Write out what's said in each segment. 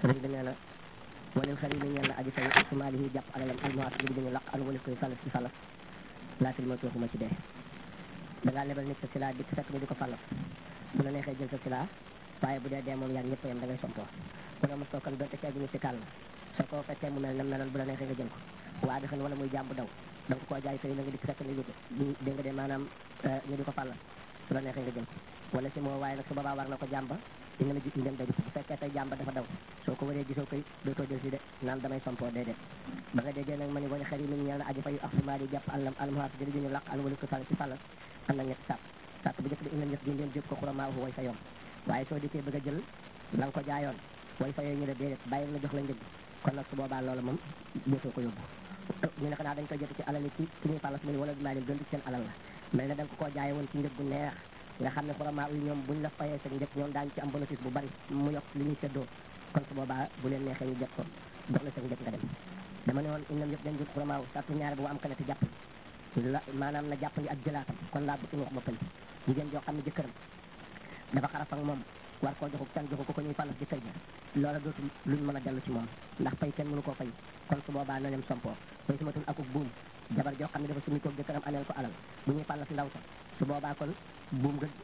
sëriñ bi nee na walil xari mi ñeel na aji fay sumaali yi jàpp alalam almuwaas bi dañu laq an walil koy falas ci falas laatil ma tooxuma ci dee da ngaa lebal nit sa sila dikk fekk ñu di ko falas bu la neexee jël sa sila waaye bu dee dee moom yaa ñëpp yam da ngay sompoo bu la mos too kan doonte ceeb ñu ci kàll soo ko fekkee mu mel nam meloon bu la neexee nga jël ko waa dexen wala muy jàmb daw da nga koo jaay fay na nga dikk fekk ni dégg nga de maanaam ñu di ko falas su la neexee nga jël ko wala si moo waaye nag su boobaa war na ko jàmba di nga la ji dem day bu fekkee tey jàmba dafa daw soo ko waree gisoo koy dootoo jël si de naan damay sompoo déedéet ba nga déggee nag ma ni wala xar yi mi ñeel na aji fayu axsimaa di jàpp àllam almuhaat jëri ñu laq al wala ko fal ci falal am na ñetti sàpp sàpp bu njëkk bi ina ñëf gi ngeen jëpp ko xuramaa way fa yoon waaye soo dikkee bëgg a jël la nga ko jaayoon way fa yooyu ñu la déedéet bàyyi la jox la njëg kon nag su boobaa loolu moom dootoo ko yóbbu ñu ne xanaa dañ koy jot ci alal yi ci ci ñuy falas mu ni wala maa leen gën seen alal la mel ne da nga ko koo jaaye woon ci njëg gu neex nga xam ne xuramaa yi ñoom buñ la fayee sa njëg ñoom daañu ci am bénéfice bu bari mu yokk li ñuy séddoo kon su boobaa bu leen neexee ñu jot ko jox la sa njëg nga dem dama ne woon innam yëpp dañ jut xuramaa sartu ñaare bu am kanati jàpp la maanaam na jàppandi ak jëlaatam kon laa bëgg wax boppam jigéen joo xam ne jëkkëram dafa xaraf ak moom war koo joxu kenn joxu ko ko ñuy falas jëkkër ja loola dootul luñ mën a dellu ci moom ndax fay kenn mënu koo fay kon su boobaa na dem sompoo koy sumatul akuk buum jabar joo xam ne dafa sumi koog jëkkëram ameel ko alal bu ñuy falas ndaw sa su boobaa kon buum nga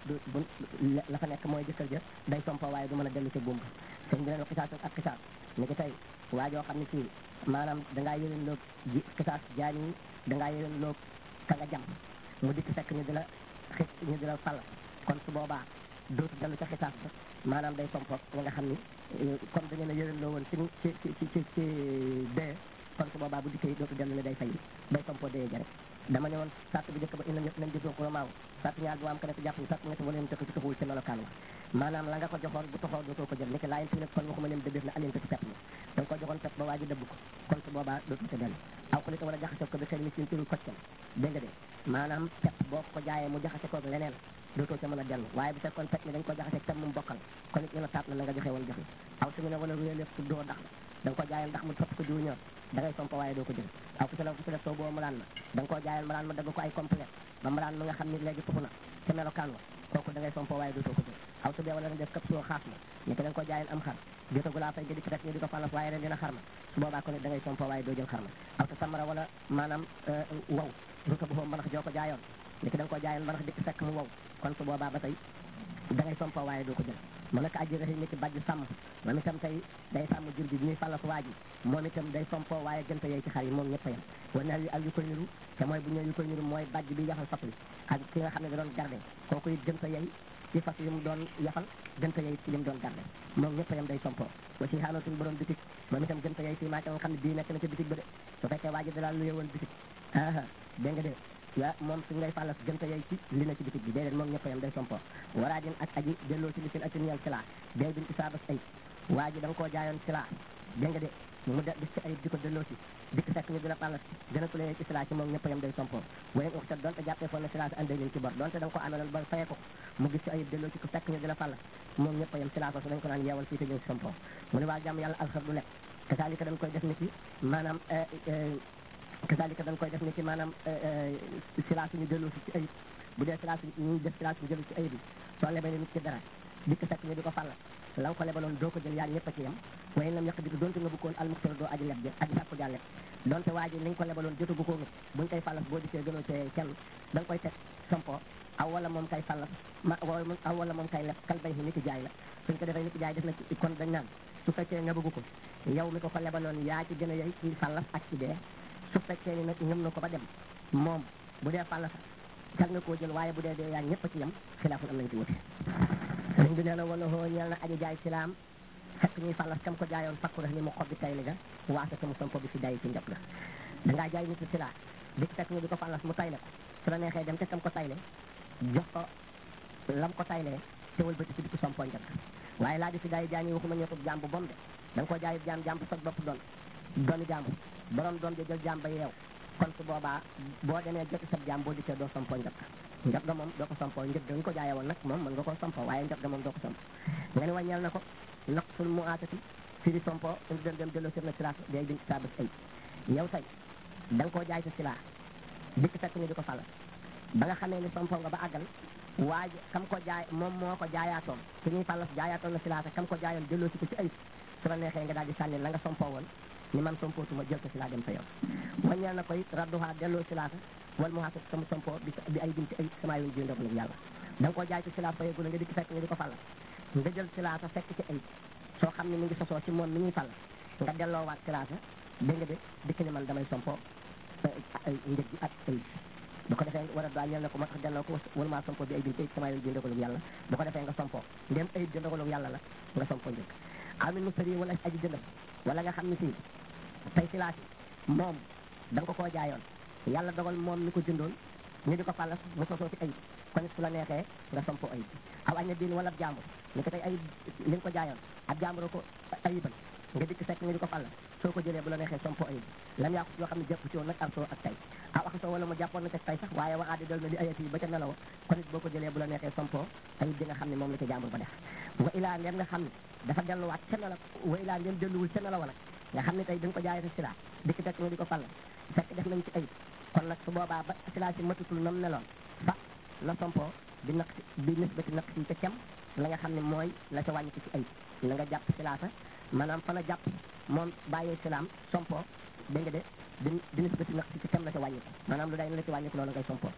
la fa nekk mooy jëkkër ja day sompoo waaye du mën a dellu ci buum ga sëñ bi leen xisaas ak xisaas ni ki tey waa joo xam ne fii maanaam dangaa yéwén loog ji xisaas jaan yi dangaa yéwén loog ka nga jam mu dikk fekk ñu di la xis ñu di la falas kon su boobaa dootu dellu ca xisaas ba maanaam day sompoo ñi nga xam ni comme da ngeen a yéwén loo woon ci ci ci ci ci ci dee kon su boobaa bu dikkee dootu dellu ne day fay day sompoo dee ja rek dama ne woon sàtt bu njëkk ba ina ñëpp nañ jëfoo ko maaw sàtt ñaar bu am ka nekk jàpp ni sàtt ñett wala yéen tëkk ci taxawul ci melokaan wa maanaam la nga ko joxoon bu taxaw dootoo ko jël ni ki laayen fi nag kon waxuma leen dëgg na alien ci pepp mi da nga ko joxoon pepp ba waa ji dëbb ko kon su boobaa dootoo ca dellu aw ko li ko wala jaxase ko bi xel mi sin turul koccam dégg nga de maanaam pepp boo ko jaayee mu jaxase koog leneen dootoo ca mën a dellu waaye bu fekkoon pepp mi dañ ko jaxase pepp mu bokkal kon it ñu la saat na la nga joxe woon joxe aw su ñu ne wala wéy lépp su doo ndax la da nga ko jaayal ndax mu topp ko jiwu ñor da ngay somp waaye doo ko jël aw ku si la ku si la soo boo malaan ma da nga koo jaayal malaan ma dagg ko ay complet ba malaan ma nga xam ni léegi tuxu na ca melokaan wa kooku da ngay somp waaye dootoo ko jël aw su dee wala nga def këpp soo xaas ma ni ko da nga ko jaayal am xar jotagu laa fay nga dikk rek ñu di ko falas waaye ren dina xar ma su boobaa ko ne da ngay somp waaye doo jël xar ma aw ta samara wala maanaam wow ruta bu foofu mbanax joo ko jaayoon ni ko da nga ko jaayal mbanax dikk fekk mu wow kon su boobaa ba tey da ngay somp waaye doo ko jël mu nekk aji raxi ni ki bàjj sàmm moom itam tey day sàmm jur gi bi ñuy falas waa ji moom itam day sompoo waaye gënta yey ci xar yi moom ñëpp a yem wa na ak yu koy niru te mooy bu ñëw yu koy niru mooy bàjj bi yaxal fas wi ak ki nga xam ne da doon garde kooku it gënta yey ci fas yi mu doon yafal gënta yey ci li mu doon garde moom ñëpp a yem day sompoo wa si xaanatuñ borom bitig moom itam gënta yey fii maa nga xam ne bii nekk na ca bitig ba de su fekkee waa ji da daal luye woon bitig aa dégg nga de waa moom su ngay fàllas gënta yey ci li na ci bitig bi déedéet moom ñëpp a yem day sompoo waraa din ak aji delloo ci li seen atin yel ci laa day bin isaabas ay waa ji da nga koo jaayoon ci laa dégg nga de mu de bis ci ayib di ko delloo si dikk fekk ñu di la fàllas gën a tulee ci silaa ci moom ñëpp a yem day sompoo wayen uxta donte jàppee foon na silaa si andee leen ci bor donte da nga ko ameloon ba fayee ko mu gis ci ayib delloo si ko fekk ñu di la fàllas moom ñëpp a yem silaa ko su dañ ko naan yeewal fii te ñëw si sompoo mu ne waa jàmm yàlla alxar du lekk kasaalika dañ koy def ni ci maanaam kasaalika dañ koy def ni ci maanaam silaa suñu delloo si ci ayib bu dee silaa suñu ñuy def silaa suñu jëlu ci ayib bi soo lebee nit ci dara dikk fekk ñu di ko fàllas la nga ko lebaloon doo ko jël yaa ñëpp a ci yem waaye lam yàq di donte nga bëggoon almuxtar doo aji leb ja aji sàkku jaa leb donte waa ji li nga ko lebaloon jotagu ko nit buñ koy fallas boo dikkee gënoo cee kenn da nga koy teg sompo aw wala moom kay fallas ma aw wala moom kay leb kal bay ni ki jaay la suñ ko defee ni ki jaay def na ci kon dañ naan su fekkee nga bëggu ko yow mi ko ko lebaloon yaa ci gën a yey ci fallas ak ci dee su fekkee ni nag ñëm na ko ba dem moom bu dee fallas jar nga koo jël waaye bu dee dee yaa ñëpp a ci yem xilaaful am nañ ci wute sëriñ bi nee na wala hoo ñeel na aji jaay silaam fekk ñuy fallas kam ko jaayoon fakku rek ni mu xob bi tay li ga waasa sama sompo bi si day ci njab la dangaa jaay nit silaa di fekk ñu di ko fallas mu tayle ko su la neexee dem te kam ko tayle jox ko lam ko taylee te wal bëti si di ko sompo njab waaye laa di si day jaay ñi waxuma ñëw ko jaam bu bom de da nga koo jaay jaam jaam bu sot bopp doon doomi jaamu borom doom ja jël jaam ba yeew kon su boobaa boo demee joti sab jaam boo dikkee doo sompo njab njab ga moom doo ko sompo njëg ga nga ko jaayee woon nag moom mën nga ko sompo waaye njab ga moom doo ko sompo nga ni wàññeel na ko naqsul mu aatati fi di sompo indi dem dem delloo sir na silaa day bin saa bés ay yow tey da nga koo jaay sa silaa dikk fekk ñu di ko fàll ba nga xamee ni sompo nga ba àggal waaj kam ko jaay moom moo ko jaayaatoon su ñuy fàllas jaayaatoon na silaa kam ko jaayoon delloo si ko ci ayib su la neexee nga daal di sànni la nga sompoo woon ni man sompootuma jël ko si laa dem sa yoon waññeel na ko it radduha delloo si laata wal mu xaasat sama sompoo bi bi ay binti ay sama yoon ji ndogalu yàlla da nga koo jaay ci silaat fayegula nga dikk fekk nga di ko fàlla nga jël silaata fekk ci ay soo xam ne mi ngi sosoo ci moom mi ñuy fàll nga delloowaat silaata dégg nga de dikk ni man damay sompoo ay njëg gi ak ay bu ko defee war a daa ñeel na ko moo tax delloo ko wala maa sompoo bi ay binti sama yoon ji ndogalu yàlla bu ko defee nga sompoo ndem ay ji ndogalu yàlla la nga sompoo njëg amin mu sëri wala aji jëndal wala nga xam ne fii tey silaat yi moom da nga ko koo jaayoon yàlla dogal moom mi ko jëndoon ñu di ko fàllas mu sosoo ci ayib kon su la neexee nga sompo ayib aw añ na diin wala ab jàmbur ni ko tey ayib li nga ko jaayoon ab jàmbur ko ayibal nga dikk fekk ñu di ko fàllas soo ko jëlee bu la neexee sompo ayib lam yàqu yoo xam ne jàpp ci woon nag arsoo ak tay aw ak soo wala mu jàppoon na ca tay sax waaye waxaadi dal na di ayati ba ca nelaw kon it boo ko jëlee bu la neexee sompo ayib di nga xam ne moom la ca jàmbur ba def wa ilaa ndem nga xam ne dafa delluwaat ca nelaw wa ilaa ndem delluwul ca nelaw nag nga xam ne tey da nga ko jaayee si laa dikk fekk ñu di ko fàllas fekk def nañ ci ayib kon nag su boobaa ba silaa si matutul nam meloon fa na sompo bi naq si bi nisbati naq si ca cem la nga xam ne mooy la ca wàññi ko ci ayib la nga jàpp silaata maanaam fa na jàpp moom bàyyee silaam sompo dégg nga de bi bi nisbati naq si ca cem la ca wàññi ko maanaam lu day la ci wàññi ko loolu ngay sompo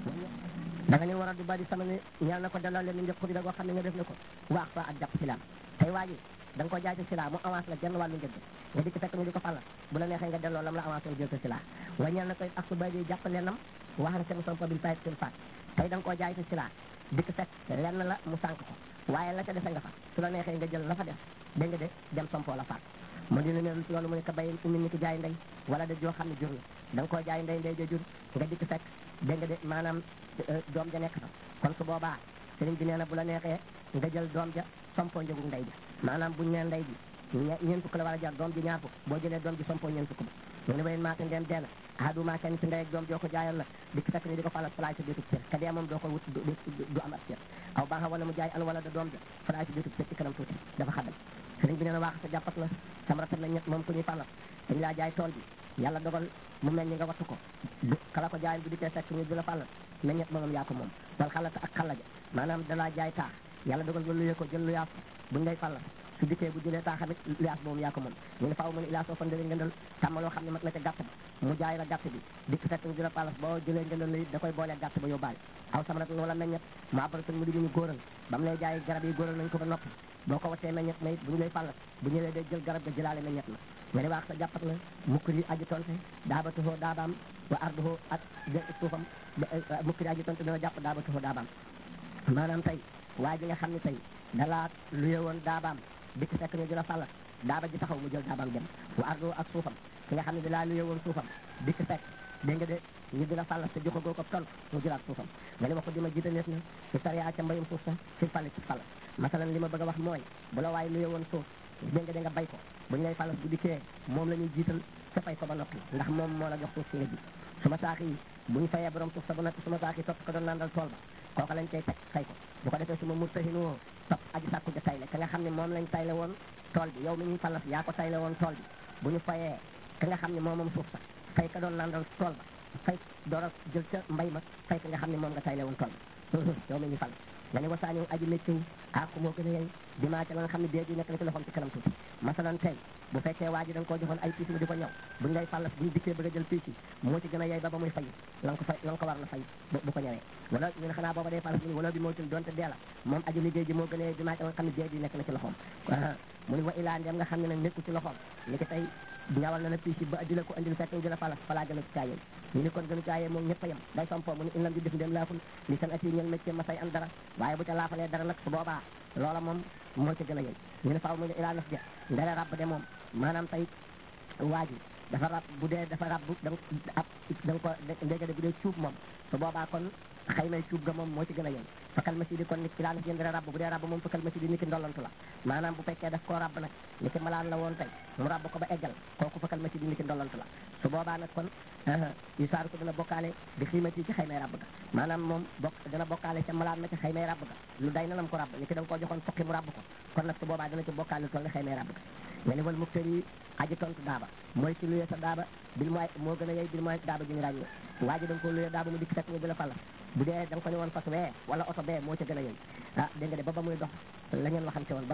da nga ni war a du bari sama ne ñeel na ko delloo leen ni njëkk ko bi da goo xam ne nga def na ko waax fa ak jàpp silaam tey waa ji da nga ko jaay ci sila mu avance la genn wàllu njëg nga dikk fekk ñu di ko fàlla bu la neexee nga delloo lam la avancé nga jël ko sila wañeel na koy ak su bay di jàpp lennam wax na seen sompo bil fayet seen faat tey da nga koo jaay ci sila dikk fekk lenn la mu sànq ko waaye la ca defe nga fa su la neexee nga jël la fa def dégg nga de dem sompo la faat mu dina ne loolu mu ne ko bay umi ni ki jaay ndey wala de joo xam ne jur la da nga koo jaay ndey ndey ja jur nga dikk fekk dégg nga de maanaam doom ja nekk fa kon su boobaa sëriñ bi nee na bu la neexee nga jël doom ja sompo njëgu ndey ja maanaam buñ nee ndey ji ñeent fukk la war a jar doom ji ñaar fukk boo jëlee doom ji sompo ñeent fukk ba mu ne wayen maate ndeen deena aaduma kenn ci ndey ak doom joo ko jaayoon la dikk fekk ni di ko falas falaay sa déetub cër ka dee moom doo ko wut du am ab cër aw baaxa wala mu jaay al wala da doom ja falaay sa déetub cër ci kanam tuuti dafa xaddal sëriñ bi nee na waax sa jàppat la sam rafet na ñett moom ku ñuy falas dañ laa jaay tool bi yàlla dogal mu mel ni nga wattu ko du kala ko jaayoon bu dikkee fekk ñu di la falas na ñett moom yaa ko moom wal xalata ak xalaja maanaam dalaa jaay taax yàlla dogal nga luyee ko jël luyaas buñ lay falas su dikkee bu jëlee taa xamit liaas boobu yaa ko moom ñu ne faaw mu ne ilaas soo fan dële ngëndal tàmm loo xam ne mat na ca gàtt ba mu jaay la gàtt bi dikk fekk ñu di la palas boo jëlee ngëndal la it da koy boolee gàtt ba yóbbaale aw samarat wala meññet mu abaratun mu di ñu góoral ba mu lay jaay garab yi góoral nañ ko ba noppi boo ko wattee meññet ma it bu ñu lay palas bu ñëwee day jël garab ga jëlaale meññet ma nga ne waax sa jàppat la mukkiri aji tonte daabatuhoo daabaam wa arduhoo ak suufam mukkiri aji tonte dana jàpp daabatuhoo daabaam maanaam tey waa ji nga xam ne tey dalaa luye woon daabaam dikk fekk ñu di la fàllas daaba ji taxaw mu jël daabaam dem wa ardo ak suufam ki nga xam ne di laa luye woon suufam dikk fekk dégg nga de ñu di la fàllas te joxagoo ko tont mu jëlaat suufam nga ne wax ko di ma jiite neef na ci sariya ca mbayum suuf sa ci fàlle ci fàllas masalan li ma bëgg a wax mooy bu la waaye luye woon suuf dégg nga de nga bay ko bu ñu lay fàllas bu dikkee moom la ñuy jiital sa fay ko ba noppi ndax moom moo la jox suuf si nga ji suma saax yi bu ñu fayee borom suuf sa ba noppi suma saax yi topp ko doon nandal tool ba kooka lañ koy teg fay ko bu ko defee suma murtahinoo topp aji sàkku ja tayle ka nga xam ne moom lañ tayle woon tool bi yow mi ñuy fallas yaa ko tayle woon tool bi bu ñu fayee ka nga xam ne moom moom suuf sa fay ka doon nandal tool ba fay door a jël ca mbay ma fay ka nga xam ne moom nga tayle woon tool ba yow mi ñuy fallas nga ne wasaaniw aji mécciw àqu moo gën a yey dimaa ca la nga xam ne déeg yi nekk na ci loxoom ci kanam tuuti masalan tey bu fekkee waa ji da nga koo joxoon ay piis mu di ko ñëw buñ lay fallas buñ dikkee bëgg a jël piis yi moo ci gën a yey ba ba muy fay la nga ko fay la nga ko war na fay bu ko ñëwee wala ñu ne xanaa booba day fallas mu wala bi moo tul doonte dee la moom aji liggéey ji moo gën a yey dimaa ca la nga xam ne déeg yi nekk na ci loxoom mu ni wa ilaa ndem nga xam ne nag nekku ci loxoom ni ki tey ñawal na la piis yi ba di la ko andil fekk di la fallas falaa gën a caayee ñu ni kon gën a caayee moom ñëpp a yem day sompoo mu ni in lam di def ndem laaful li san ati ñel métier ma say am dara waaye bu ca laafalee dara nag su boobaa loola moom moo ci gën a yey ñu ne faaw mu ne ilaa naf ja ndara rabb de moom maanaam tey waa ji dafa rab bu dee dafa rab da nga ab da nga ko ndéga de bu dee cuub moom su boobaa kon xëy may cuub ga moom moo ci gën a yey fakal ma si di kon nit ki laa naf jëndara rabb bu dee rabb moom fakal ma si di ni ki ndollantu la maanaam bu fekkee daf koo rabb nag ni ki malaan la woon tey mu rabb ko ba eggal kooku fakal ma si di ni ki ndollantu la su boobaa nag kon yu saaru ko dana bokkaale di xiimati ci xëy may rabb ga maanaam moom bokk dana bokkaale ca malaan ma ci xëy may rabb ga lu day na lam ko rabb ni ki da nga koo joxoon fukki mu rabb ko kon nag su boobaa dana ci bokkaale toll ni xëy may rabb ga nga ni wal muktari yi aji tontu daaba mooy ci luyee sa daaba bil mooy moo gën a yey bil mooy daaba ji ñu ràññee waa ji da nga ko luyee daaba mu dikk fekk ñu di la falla bu dee da nga ko ne woon fas wee wala oto bee moo ca gën a yey ah dégg nga de ba ba muy dox la ngeen waxante woon ba noppi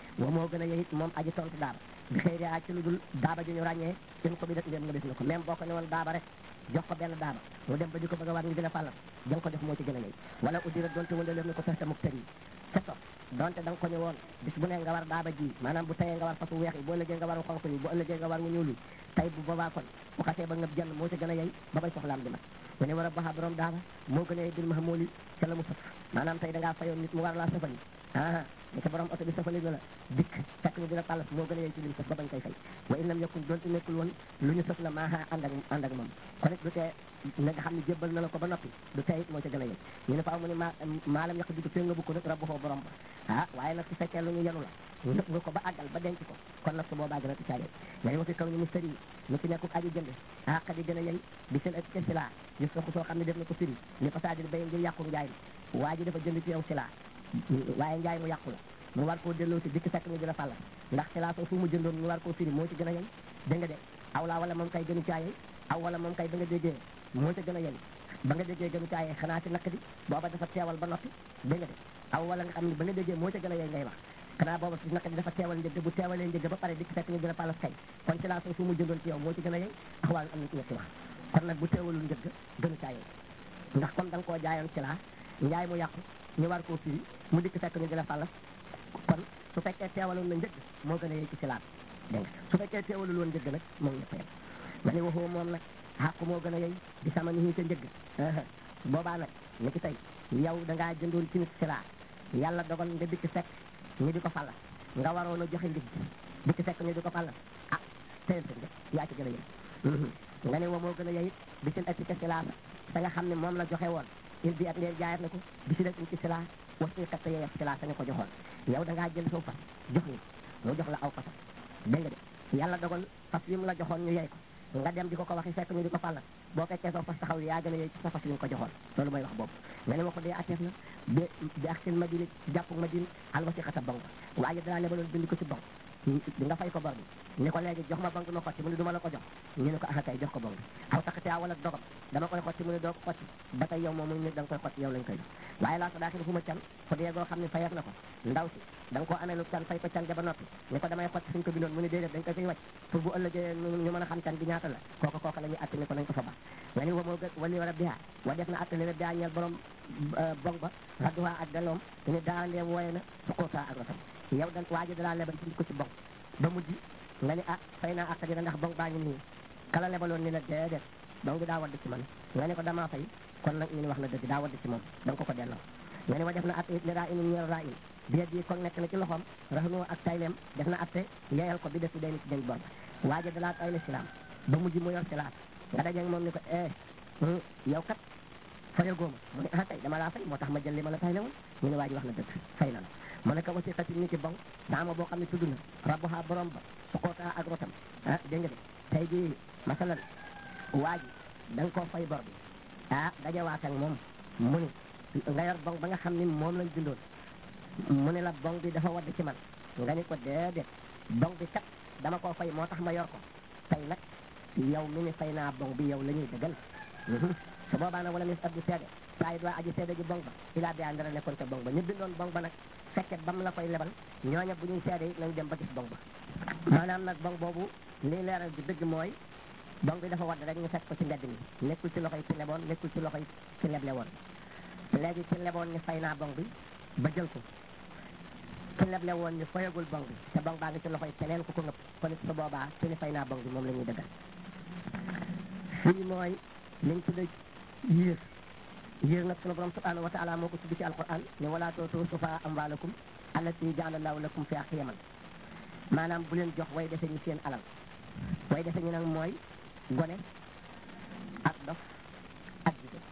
wa moo gën a yeyit moom aji tontu daaba bi xëy daa ci lu dul daaba ju ñu ràññee in ko bi dat ndéem nga def na ko même boo ko ne woon daaba rek jox ko benn daaba mu dem ba di ko bëgg a war ñu gën a fàllam jang ko def moo ci gën a yey wala uddira doonte wala leen ni ko fexte muk tër yi ca topp donte da nga ko ñu woon bis bu ne nga war daaba ji maanaam bu tayee nga war fasu weex yi bu ëllëgee nga war xonk yi bu ëllëgee nga war wu ñuul yi tey bu boobaa kon bu xasee ba ngëb jënd moo ci gën a yey ba bay soxlaam di mat mu ne war a baxa borom daaba moo gën a yey bil mahamooli ca la mu sëf maanaam tey da ngaa fayoon nit mu war laa sëfali ah ni ko borom oto bi sëfali na la dikk fekk ñu dina pàllas moo gën a yey ci lim sëf ba bañ koy fay wa in lam yakun doonte nekkul woon lu ñu sëf la maaha ànd ak ànd ak moom kon it du tee na nga xam ne jébbal na la ko ba noppi du tey it moo ca gën a yey ñu ne faaw mu ne ma maalam yàq di ko fee nga bu ko nag rabbu foo borom ba ah waaye nag su fekkee lu ñu yenu la nëpp nga ko ba àggal ba denc ko kon nag su boobaa gën a ticaa yey nga wa fi kaw ni mystère yi mu ci nekkul aji jënd ah xadi gën a yey bi seen ëpp ca silaa yu soxu soo xam ne def na ko firi ni fasadil bay ngir yàqu njaay mi waa ji dafa jënd ci yow silaa waaye njaay mu yàqu la mu war koo delloo si dikk fekk ñu dina fàlla ndax silaa soo fu mu jëndoon ñu war koo firi moo ci gën a yey dégg nga de aw laa wala moom kay gënu caa yey aw wala moom kay ba nga déggee moo ca gën a yey ba nga déggee gënu caa yey xanaa ci nakk di booba dafa teewal ba noppi dégg nga de aw wala nga xam ne ba nga déggee moo ca gën a yey ngay wax xanaa booba si nakk di dafa teewal njëgg bu teewalee njëgg ba pare dikk fekk ñu dina fàllas kay kon silaa soo fu mu jëndoon ci yow moo ci gën a yey ax waa am na ci ñetti wax kon nag bu teewalul njëgg gënu caa yey ndax comme da nga koo jaayoon silaa njaay mu yàqu ñu war koo firi mu dikk fekk ñu dina fàllas kon su fekkee teewaloon na njëgg moo gën a yey ci silaat dégg nga su fekkee teewalul woon njëgg nag moom ñëpp yem ma ne waxoo moom nag xàqu moo gën a yey di sama ni ca njëgg boobaa nag ni ki tey yow da ngaa jëndoon ci nit silaa yàlla dogal nga dikk fekk ñu di ko fallas nga waroon a joxe ndig dikk fekk ñu di ko fallas ah teyel sa njëg yaa ci gën a yey nga ne wa moo gën a yey di seen atti ca silaa sa nga xam ne moom la joxe woon il bi ak ndee jaayat na ko bi si ci silaa was i kat yeyef silaa sa nga ko joxoon yow da ngaa jël saw fas jox ni mu jox la aw fasam dégg nga de yàlla dogal fas yi mu la joxoon ñu yey ko nga dem di ko ko waxi fekk ñu di ko fallas boo fekkee saw fas taxaw yaa gën a yey ci sa fas yi nga ko joxoon loolu mooy wax boobu nga ne ma ko dee atteef na bi bi ak seen madine jàpp madine al wasi xata banque waaye danaa lebaloon bind ko ci banque di nga fay ko bor bi ni ko léegi jox ma banque ma xotti mu ne du ma la ko jox ñu ne ko ah kay jox ko banque bi aw taxatea wala dogam dama koy xotti mu ne doo ko xotti ba tey yow moom mu ne da nga koy xotti yow lañ koy jox waaye laa ko daaxil fu ma can ko dee goo xam ne fayeef na ko ndaw si da nga koo amee lu can fay ko can ja ba noppi ni ko damay xotti suñ ko bindoon mu ne déedéet dañ koy koy wàcc pour bu ëllëgee ñu mën a xam can bi ñaata la kooka kooka la ñuy atte ni ko nañ ko fa ba nga ni wa moo gën wali war a bihaa wa def na atte li bihaa ñeel borom bong ba radduwaa ak daloom ni daa ndee wooye na suqootaa ak rotam yow dan waaji dalaa lebal ci ko ci bong ba mujj nga ni ah fay naa àq dina ndax bong baa ngi nii kala lebaloon ni la déedéet bong bi daa wadd ci man nga ne ko damaa fay kon nag ñu ni wax na dëgg daa wadd ci moom da nga ko ko delloo nga ne wa def na atte it li raa inin ñeel raa in biet yi kon nekk na ci loxoom raxanoo ak tayleem def na atte yeyal ko bi def day ni ci den bor ba waaji dalaa tayle silaam ba mujj mu yor silaam nga dajeeg moom ni ko eh yow kat fayal góoma mu ne ah kay dama laa fay moo tax ma jël li ma la tayle woon ñu ne waa ji wax na dëgg fay na la mu ne ko wasi xati ni ci bong daama boo xam ne tudd na rabbuha borom ba suqootaa ak rotam ah dégg nga de tey jii masalan waa ji da nga koo fay bor bi ah dajawaat ak moom mu ni nga yor bong ba nga xam ni moom lañ bindoon mu ne la bong bi dafa wadd ci man nga ni ko déedéet bong bi kat dama koo fay moo tax ma yor ko tey nag yow mi ni fay naa bong bi yow la ñuy dëggal su boobaa nag wala mis abdu seede saa it waa aji seede ji bong ba ilaa bi andara nekkoon ca bong ba ñu bindoon bong ba nag fekke bam la koy lebal ñooña bu ñuy seede it nañ dem ba gis bong ba maanaam nag bong boobu lii leeral bi dëgg mooy bong bi dafa wadd rek ñu fekk ko ci mbedd mi nekkul ci loxoy ci leboon nekkul ci loxoy ci leble woon léegi ci leboon ni fay naa bong bi ba jël ko ci leble woon ni fayagul bong bi te bong baa ngi ci loxoy keneen ku ko ngëpp kon it su boobaa ci ni fay naa bong bi moom la ñuy dëggal fii mooy liñ tudde yéer yéer nag sunu borom subhanahu wa taala moo ko tudd ci alquran ne wala tootu sufa amwalakum allati jaala allahu lakum fi qiyaman maanaam bu leen jox way defe ñu seen alal way defe ñu nag mooy gone ak dof ak jigéen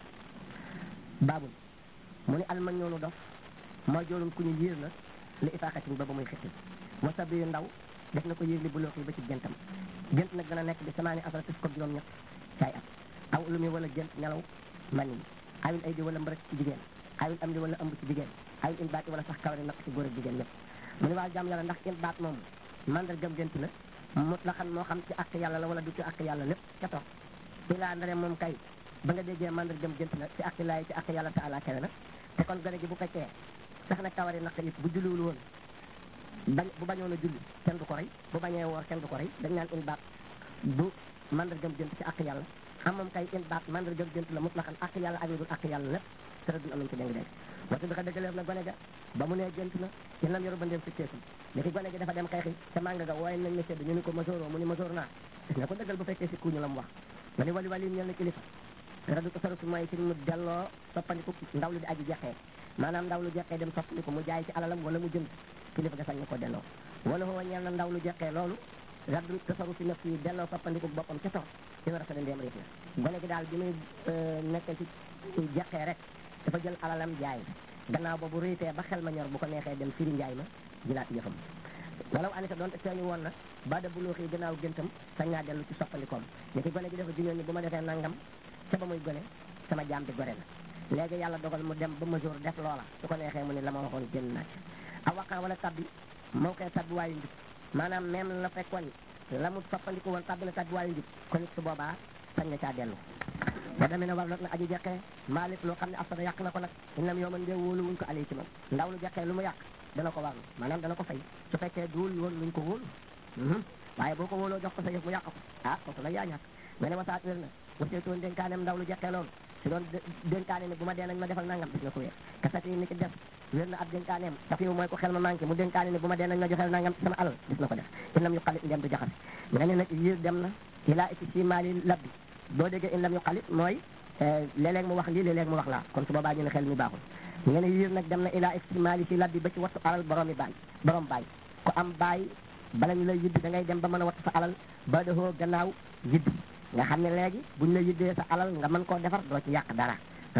baabul mu ni alman ñoonu dof mooy joolum ku ñu yéer la li ifaaxatin ba ba muy xetti wasa bi ndaw def na ko yéer li bu looxi ba ci gentam gent nag dana nekk bi samaani asara tis ko juróom ñett caay at aw ulumi wala gent nelaw man yi awil ay di wala mbërëk ci jigéen awil am di wala ëmb ci jigéen awil in baati wala sax kawari naq ci góor ak jigéen ñëpp mu ni waa jàmm yàlla ndax in baat moom mandargam gent la mut la xam moo xam ci àq yàlla la wala du ci àq yàlla lépp ca toog ilaa ndare moom kay ba nga déggee mandargam gent la ci àq laay ci àq yàlla taala kawe na te kon gone gi bu fekkee sax na kawari naq it bu julliwul woon bañ bu bañoon a julli kenn du ko rey bu bañee woor kenn du ko rey dañ naan in baat du mandargam jënt ci àq yàlla am moom kay in baat mandargam jënt la mutlaqan àq yàlla ak lu dul àq yàlla lépp tëra dun am nañ ci dégg dégg wata bi xa dëggaleef na gone ga ba mu nee gént na ci lam yoru ba ndéem si teesul léegi gone gi dafa dem xeexi ca màng ga wooye nañ ne sedd ñu ni ko masooroo mu ni masoor naa gis nga ko dëggal bu fekkee si kuñu la mu wax ma ni wali wali ñel na kilifa radu ko sarufi mooy ci mu delloo soppandiku ndaw lu di aji jeexee maanaam ndaw lu jeexee dem soppandiku mu jaay ci alalam wala mu jënd kilifa ga sañ na ko delloo wala xoo ñeel na ndaw lu jeexee loolu radu tasarufi naf yi delloo soppandiku boppam ca tor ci war a fada ndéem réef na gone gi daal bi muy nekkee ci jeexee rek dafa jël alalam jaay gannaaw boobu réytee ba xel ma ñor bu ko neexee dem firi njaay ma jëlaat yëfam walaw anita doon te feeñu woon na ba da buloo xii gannaaw géntam sañ naa dellu ci soppandikoom ni ki gone gi dafa jiñoon ni bu ma defee nangam ca ba muy gone sama jaam bi gore na léegi yàlla dogal mu dem ba mesure def loola su ko neexee mu ni la ma waxoon génn naa ci a waqan wala tabbi moo koy tabbi waayu njub maanaam même la fekkoon la mu soppandiku woon tabbi na tabbi waayu njub kon it su boobaa sañ na caa dellu ba demee ne war na aji jeqee maalik loo xam ne afsada yàq na ko nag inam yoo man dee wóolu wuñ ko alay ci moom ndaw lu jeqee lu mu yàq dana ko warlu maanaam dana ko fay su fekkee duul woon luñ ko wóolu waaye boo ko wóoloo jox ko sa yëf mu yàq ko ah kooku nag yaa ñàkk nga ne wasaat wér na waseetoon dénkaaneem ndaw lu jeqee loolu su doon dénkaane ne bu ma dee nañ ma defal nangam gis nga ko wér kasati ni ci def wér na ab dénkaneem safiwu mooy ko xel ma manqué mu dénkaane ne bu ma dee nañ ma joxel nangam ci sama alal gis na ko def in lam yu xalit ndem du jaxase nga ne nag yiir dem na ilaa iti si maali labbi boo déggee in lam yu xalit mooy léeg-léeg mu wax lii léeg-léeg mu wax laa kon su boobaa ñu ne xel mi baaxul nga ne yiir nag dem na ilaa iti maali si labbi ba ci wattu alal boroomi baay borom baay ku am baay bala ñu lay yiddi da ngay dem ba mën a wattu sa alal ba dahoo gannaaw yiddi nga xam ne léegi buñ la yiddee sa alal nga mën koo defar doo ci yàq dara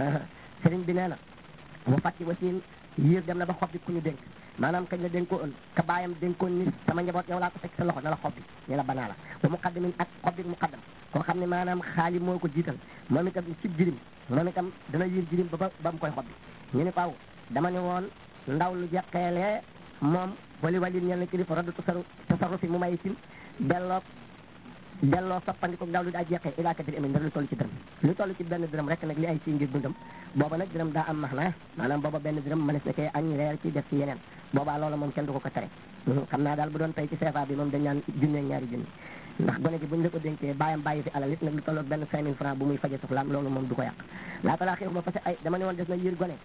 sëriñ bi nee na mu fàtti wasiin yiir dem na ba xob bi ku ñu dénk maanaam kañ la dénkoon ka baayam dénkoon ni sama njaboot yow laa ko teg sa loxo na la xob bi ne la banaa la ba muqaddamin ak xob bi muqaddam koo xam ne maanaam xaali moo ko jiital moom itam cib jirim moom itam dana yiir jirim ba ba ba mu koy xob bi ñu ne ko aw dama ne woon ndaw lu jeqeelee moom wali wali ñel na kilifa raddu tasaru tasaru fi mu may sim delloo delloo soppandiko ndaw lu daa jeqee ilaa kadir amin ndar lu toll ci dërëm lu toll ci benn dërëm rek nag li ay ci ngir dundam booba nag dërëm daa am max na maanaam booba benn dërëm mënees na koy añ reer ci def ci yeneen boobaa loola moom kenn du ko ko tere xam naa daal bu doon tey ci CFA bi moom dañ naan junne ñaari junni ndax gone gi buñ la ko dénkee bàyyam bàyyi fi alal it nag lu tolloog benn cinq mille francs bu muy faje soxlaam loolu moom du ko yàq laatalaa xiix ma fase ay dama ne woon des na yiir gone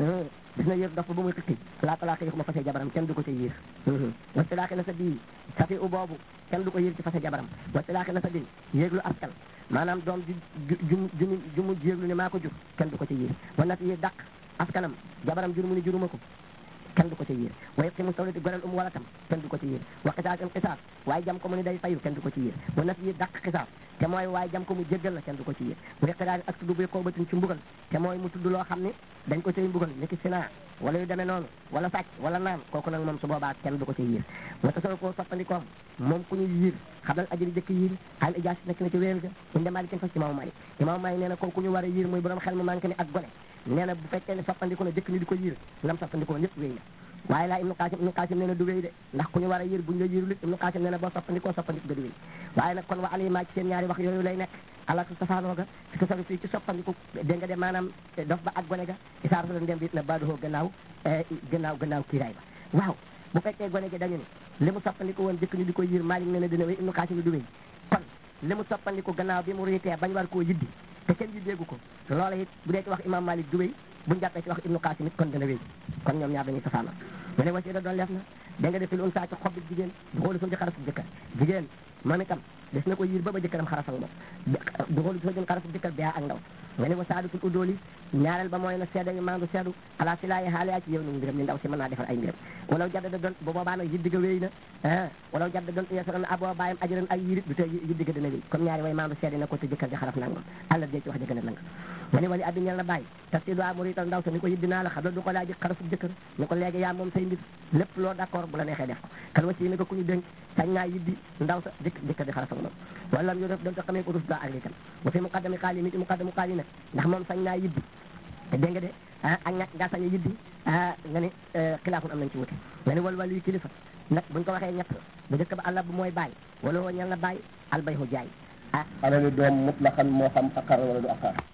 des na yiir dof bu muy xikki laatalaa xiix ma fase jabaram kenn du ko ci yiir wasilaaxi na sa bii safi u boobu kenn du ko yiir ci fase jabaram wasilaaxi na sa bin yéeglu askan maanaam doom ju ju ju ju mu jéeglu ne maa ko jur kenn du ko ci yiir wa nat yi dàq askanam jabaram jur mu ni juruma ko kenn du ko ci yiir wa yëqimu sawlati goreel um wala tam kenn du ko ci yiir wa xisaas um xisaas waaye jam ko mu ni day fayu kenn du ko ci yiir wa nat yi dàq xisaas te mooy waaye jam ko mu jéggal la kenn du ko ci yiir bu iqiraari ak tudd buy xoobatin ci mbugal te mooy mu tudd loo xam ne dañ ko cay mbugal ni ki sinaa wala yu demee noonu wala sàcc wala naan kooku nag moom su boobaa kenn du ko ci yiir wa tasoo koo soppandikoom moom ku ñu yiir xablal ajëri jëkk yiir xaal ijaas nekk na ci wéer ga inde malikin fas imaamu malik imaamu malik nee na kooku ñu war a yiir muy borom xel mu manqué ni ak gone nee na bu fekkee ne soppandiko na jëkk ni di ko yiir lam soppandikoo lépp wéy na waaye laa ibnu qasim ibnu qasim nee na du wéy de ndax ku ñu war a yiir buñ la yiirul ibnu qasim nee na boo soppandikoo soppandiko ga du wéy waaye nag kon wa alima ci seen ñaari wax yooyu lay nekk ala su safaanoo ga ci ko saru fii ci soppandiku dégg nga de maanaam dof ba ak gone ga isaar sa dem bi na baadohoo gannaaw gannaaw gannaaw kiiraay ba waaw bu fekkee gone gi dañu ne li mu soppandiku woon jëkk ñu di ko yiir Maalik nee na dina wéy ibnu qasim du wéy kon li mu soppandiku gannaaw bi mu riitee bañ war koo yiddi te kenn yiddeegu ko loola it bu dee ci wax imam Malik du wéy buñu jàppee ci wax ibnu qasim it kon dana wéy kon ñoom ñaar dañuy safaanoo mu ne wasiida doon leef na da nga defil un saa ci xob bi jigéen du xoolu suñu ci xarasu jëkkër jigéen moom itam des na ko yiir ba ba jëkkëram xaras ak moom du xoolu suñu xarasu jëkkër bi ak ndaw nga ne wa saadatul udóoli ñaareel ba mooy na seeda yu maandu seedu ala si laayi xaale yaa ci yow nu mbiram ni ndaw si mën naa defal ay mbiram walaw jadda da doon bu boobaa nag yiddiga wéy na ah walaw jadda doon yesaroon aboo bàyyam ajuran ay yirit du tee yiddiga dina wéy comme ñaari way maandu seede na ko te jëkkër ji xaraf nangam àlla dee ci wax jëkkër nangam nga ne wali abbi ñel na bàyyi tas si doa mu riital ndaw sa ni ko yiddi naa la xam la du ko laaji xarasu jëkkër ni ko léegi yaa moom say mbir lépp loo d'accord bu la neexee def ko kan wasi ni ko ku ñu dénk sañ naa yiddi ndaw sa jëkk jëkkër di xaraf ak moom wala yo def doon ta xamee ko rus daa ak liitam ba fi muqaddami xaali mi ci muqaddamu xaali nag ndax moom sañ naa yiddi te dégg nga de ah ak ñàkk ngaa sañ a yiddi ah nga ni xilaafun am nañ ci wute nga ni wal wal yu kilifa nag buñ ko waxee ñett bu njëkk ba àlla bu mooy bàyyi wala woo ñal na bàyyi albay hu jaay ah alali doom mutlaqan moo xam akar wala du akar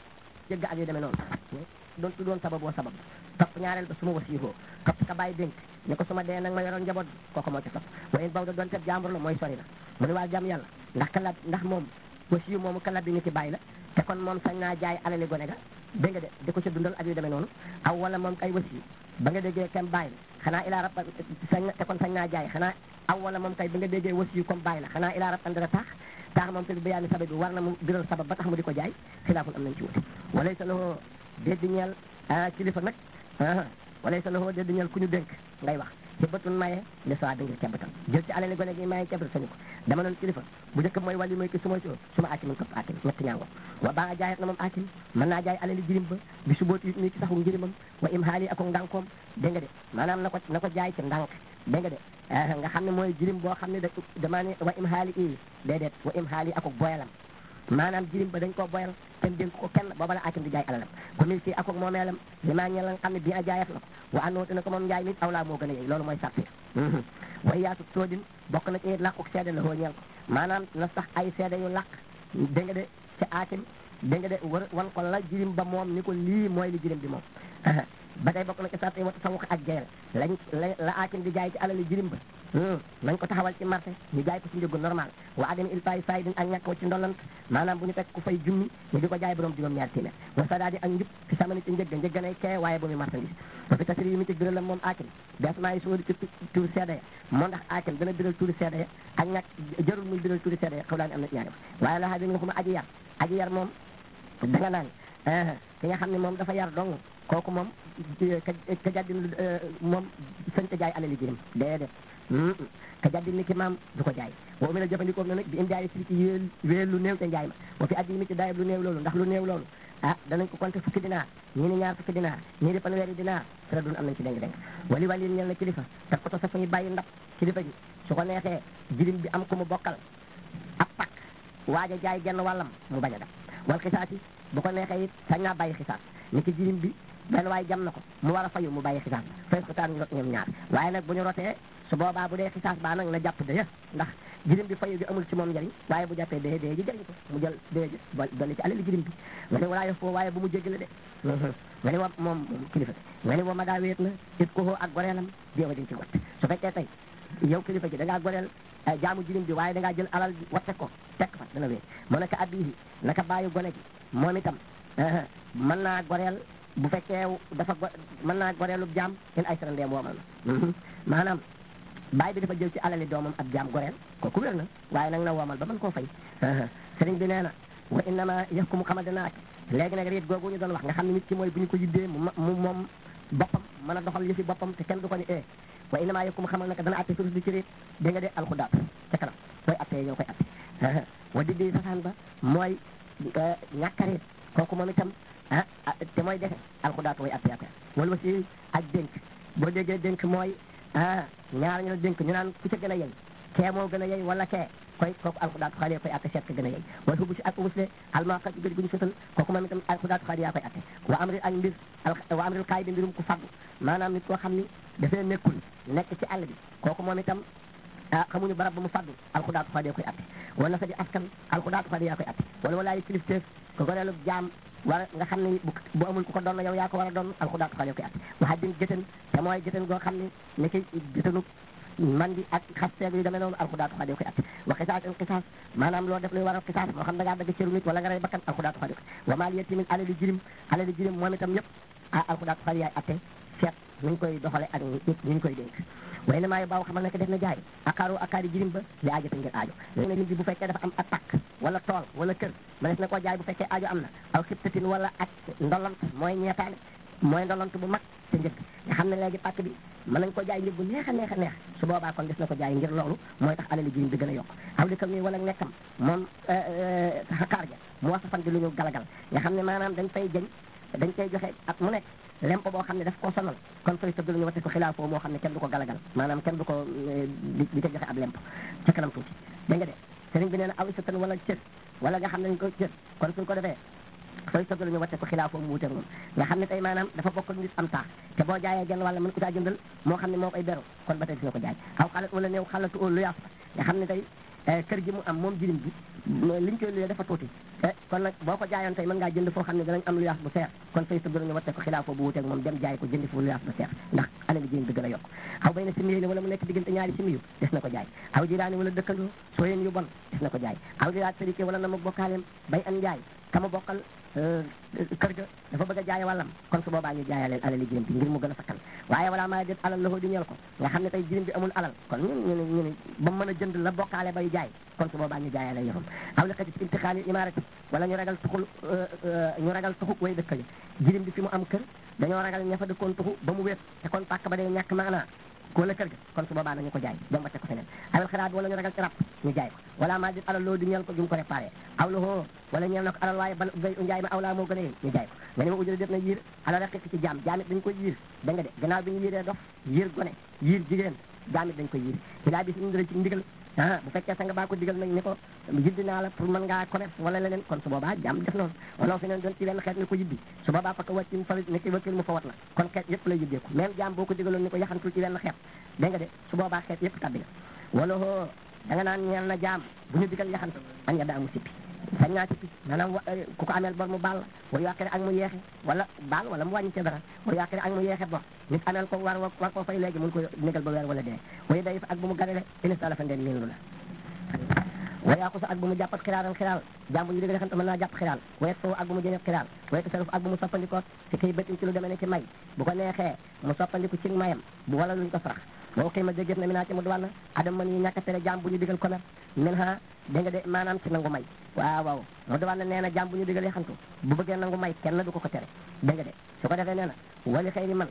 jëgg ak yu demee noonu doon tu doon sabab boo sabab topp ñaareel ba su ma wasiifoo topp ka bàyyi dénk ne ko su ma dee nag ma yoroon njaboot kooku moo ci topp wayen baw da doon teb jàmbur la mooy sori na mu ne waa jàmm yàlla ndax kala ndax moom wasiyu moomu kala bi ni ki bàyyi la te kon moom sañ naa jaay alali gone ga dégg nga de di ko ci dundal ak yu demee noonu aw wala moom kay wasiyu ba nga déggee kem bàyyi la xanaa ilaa rab sañ te kon sañ naa jaay xanaa aw wala moom kay ba nga déggee wasiyu comme bàyyi la xanaa ilaa rab andara taax taax moom te bi bayaani sabab bi war na mu biral sabab ba tax mu di ko jaay xilaafun am nañ ci wuti walay sa loxoo déddi ñeel kilifa nag walay sa loxoo déddi ñeel ku ñu dénk ngay wax ci bëtun maye li soi bi ngir cebatal jël ci alali gone gi maye cebatal sañu ko dama noon kilifa bu njëkk mooy wàllu mooy ki su ma si su ma aakimin topp aakim ñetti ñaango wa baa nga jaayat na moom aakim mën naa jaay alali jirim ba bi su booti nii ci saxu njirimam wa im haali ako ndànkoom dégg nga de maanaam na ko na ko jaay ci ndànk dégg nga de nga xam ne mooy jirim boo xam ne da damaa ne wa im haali i déedéet wa im haali ako boyalam maanaam jirim ba dañ koo boyal kenn dénk ko kenn booba la aakim di jaay alalam ko mil si akok moomeelam li maa ñe la nga xam ne bi a jaayat la ko wa andoona na ko moom njaay nit aw laa moo gën a yey loolu mooy sartir way yaatu toodin bokk na ci làquk seede la hoo ñeel ko maanaam na sax ay seede yu làq dégg nga de ci aakim dégg nga de war wan ko la jirim ba moom ni ko lii mooy li jirim bi moom ba tey bokk na ci sarti wata sawuq ak jeyal lañ la aakim di jaay ci alali jirim ba nañ ko taxawal ci marché ñu jaay ko ci njëgu normal wa adami il pay saydin ak ñàkk wa ci ndolant maanaam bu ñu fekk ku fay junni ñu di ko jaay borom juróom ñaar téeméer wa sadaadi ak njub ci samani ci njëgga njëgganay kee waaye bu muy marchandise ba fi tasiri yu mu ci biral la moom aakim desmaa yi suudi ci tuur seede ya moo ndax aakim dana biral tuuri seede ya ak ñàkk jarul muy biral tuuri seede ya xaw laa ni am na ñaari waaye la xaa bi nga xuma aji yar aji yar moom danga naan ki nga xam ne moom dafa yar dong kooku moom ka jaddin moom sañ ko jaay alali jirim déedéet ka jaddin ni ki maam du ko jaay boo mi la jëfandikoo na nag bi indi jaay si ci yéel wéel lu néew te njaay ma boo fi addi mi ci daayib lu néew loolu ndax lu néew loolu ah danañ ko compter fukki dinaar ñii ni ñaar fukki dinaar ñii di fanweeri dinaar sara dun am nañ ci dénk dénk wali wali ñel na kilifa te ko to sa fa ñu bàyyi ndab kilifa ji su ko neexee jirim bi am ku mu bokkal ab pak waaj a jaay genn wàllam mu bañ a def wal xisaas yi bu ko neexee it sañ naa bàyyi xisaas ni ki jirim bi benn waaye jam na ko mu war a fayu mu bàyyi xisaas fay xisaas ñu rot ñoom ñaar waaye nag bu ñu rotee su boobaa bu dee xisaas baa nag na jàpp dëye ndax jirim bi fayu bi amul ci moom njëriñ waaye bu jàppee dëye dëye ji jëriñ ko mu jël dëye ji dolli ci alali jirim bi nga ne walaa yof foo waaye bu mu jéggale de nga ne wa moom kilifa nga ne wa ma daa wéet na it ko ak goreelam jéewa diñ ci wat su fekkee tey yow kilifa ji da ngaa goreel jaamu jirim bi waaye da ngaa jël alal watte ko tekk fa dana wéet mu naka abbihi naka bàyyi gone gi moom itam mën naa goreel bu fekkee dafa go mën naa goreelub jaam in ay sara ndeem woomal na maanaam baay bi dafa jël ci alali doomam ab jaam goreel kooku wér na waaye nag na woomal ba mën koo fay sëriñ bi nee na wa innama yëf ku mu xamal dana ak léegi nag riit googu ñu doon wax nga xam ne nit ki mooy bu ñu ko yiddee mu mu moom boppam mën a doxal yëfi boppam te kenn du ko ni e wa innama yëf ku mu xamal nag dana atte surus bi ci riit dégg nga de alxudaat ca kanam koy attee ñoo koy atte wa diddi sasaan ba mooy ñàkk a riit kooku moom itam ah te mooy defe alxudaat mooy atte atte wala aussi ak dénk boo déggee dénk mooy ah ñaar ñu la dénk ñu naan ku ca gën a yey kee moo gën a yey wala kee koy kooku alxudaatu xaali yaa koy atte seet ka gën a yey wala xubu si ak ubusle almaqat gëri gu ñu sëtal kooku moom itam alxudaatu xaali yaa koy atte wa amri ak mbir wa amril kaay bi mbirum ku faggu maanaam nit koo xam ni dafay nekkul nekk ci àll bi kooku moom itam ah xamuñu barab ba mu faddu alxudaatu xaali yaa koy atte wala sa di askan alxudaatu xaali yaa koy atte wala walaayi kilifteef ko goreelu jaam war nga xam ne bu amul ku ko doon yow yaa ko war a doon alxudaatu xaali yaa koy atte waxa din gëtën te mooy gëtën goo xam ne ni ki gëtënu man di ak xas seeg yu demee noonu alxudaatu xaali koy atte wa xisaas in xisaas maanaam loo def luy waral xisaas moo xam da ngaa dagg cëru nit wala nga rey bakkan alxudaatu xaali wa maal yetimin alali jirim alali jirim moom itam yëpp ah alxudaatu xaali yaay atte seet ñu koy doxale ak nit ñu koy dénk way na maayo baaw xamal ne que def na jaay akaaru akaari jirim ba li aajo te ngir aajo léegi nag nit bi bu fekkee dafa am ak pakk wala tool wala kër ma des na koo jaay bu fekkee aajo am na aw xibtatin wala ak ndolant mooy ñeetaane mooy ndolant bu mag te njëkk nga xam ne léegi pàkk bi mën nañ ko jaay njëg bu neex a neex a neex su boobaa kon des na ko jaay ngir loolu mooy tax alali jirim bi gën a yokk aw li kam nii wala nekkam moom xakaar ja mu wax fan di lu ñu galagal nga xam ne maanaam dañ fay jëñ dañ koy joxe at mu nekk lempo boo xam ne daf koo sonal kon fay tëdd lu ñu wate ko xilaafoo moo xam ne kenn du ko galagal maanaam kenn du ko di ca joxe ab lempo ca kanam tuuti da nga de sëriñ bi nee na aw isatan wala cër wala nga xam ne dañ ko cër kon suñ ko defee fay tëdd lu ñu wate ko xilaafoo mu wuteeg moom nga xam ne tey maanaam dafa bokk nit am taax te boo jaayee genn wàlla mën ko caa jëndal moo xam ne moo koy beru kon ba tey dina ko jaay aw xalat wala néew xalatu lu yaaf nga xam ne tey kër gi mu am moom jirim bi liñ koy luyee dafa tuuti kon nag boo ko jaayoon tey mën ngaa jënd foo xam ne danañ am luyaas bu seer kon fay sa ñu watte ko xilaaf bu wuteeg moom dem jaay ko jëndi foofu luyaas bu seer ndax alal jirim bi gën a yokk aw bay na simiyi wala mu nekk diggante ñaari simiyu des na ko jaay aw jiraani wala dëkkandoo sooyeen yu bon des na ko jaay aw jiraat sërike wala na mu bokkaaleem bay an jaay kama bokkal kër ga dafa bëgg a jaay wàllam kon su boobaa ñu jaayaleen alali jirim bi ngir mu gën a sakkan waaye wala maa déet alal loxo di ñeel ko nga xam ne tey jirim bi amul alal kon ñun ñu ne ñu ne ba mën a jënd la bokkaale bay jaay kon su boobaa ñu jaayaleen yëfam aw li xëci si intixaali imarati wala ñu ragal tuxul ñu ragal tuxuk way dëkk yi jirim bi fi mu am kër dañoo ragal ña fa dëkkoon tuxu ba mu wéet te kon pàkk ba day ñàkk maanaa wala kër ga kon su boobaa nañu ko jaay dem ba teg ko feneen awel xiraat wala ñu ragal ci rab ñu jaay ko wala maa dit alal loolu di ñeel ko jum ko réparé aw la hoo wala ñeel na ko alal waaye bal gay njaay ma aw laa moo gën a yéen ñu jaay ko nga ne ma ujëre def na yiir alal rek ci jaam jaamit dañ ko yiir da nga de gannaaw bi ñu yiiree dof yiir gone yiir jigéen jaamit dañ ko yiir ci laa bi si indira ci ndigal ah bu fekkee sa nga baa ko digal nag ni ko yiddi naa la pour mën ngaa commerce wala leneen kon su boobaa jaam def noonu wala fi neen doon ci wenn xeet ni ko yiddi su boobaa fa ko wàcc mu fawit ni ki wakkil mu fawat la kon xeet yëpp lay yiddeeku même jaam boo ko digaloon ni ko yaxantul ci wenn xeet dégg nga de su boobaa xeet yëpp tabbi na wala hoo da nga naan ñeel na jaam bu ñu digal yaxantu an ya daa mu sippi sañ naa sippi maanaam ku ko ameel bor mu baal wa yàqire ak mu yeexe wala baal wala mu wàññi ca dara wa yàqire ak mu yeexe bor nit ameel ko war war koo fay léegi mun ko négal ba weer wala dee way day fa ak bu mu ganale inistala fa ndeen miinlu la waya ko sa ak bu mu jàppat xiraaran xiraal jàmbu ñu dégg xam mën naa jàpp xiraal wayet foofu ak bu mu jëneeb xiraal wayet tasaruf ak bu mu soppandikoo ci kay bëtin ci lu demee ne ci may bu ko neexee mu soppandiku ci mayam bu wala luñ ko sarax boo xëy ma déggéef na mi naa ci mu duwànn adam man yi ñàkk tere jàmm bu ñu digal commerce min ha dégg nga de maanaam ci nangu may waaw waaw mu duwànn nee na jàmm bu ñu digal yaxantu bu bëggee nangu may kenn du ko ko tere dégg nga de su ko defee nee na wali xëy ni man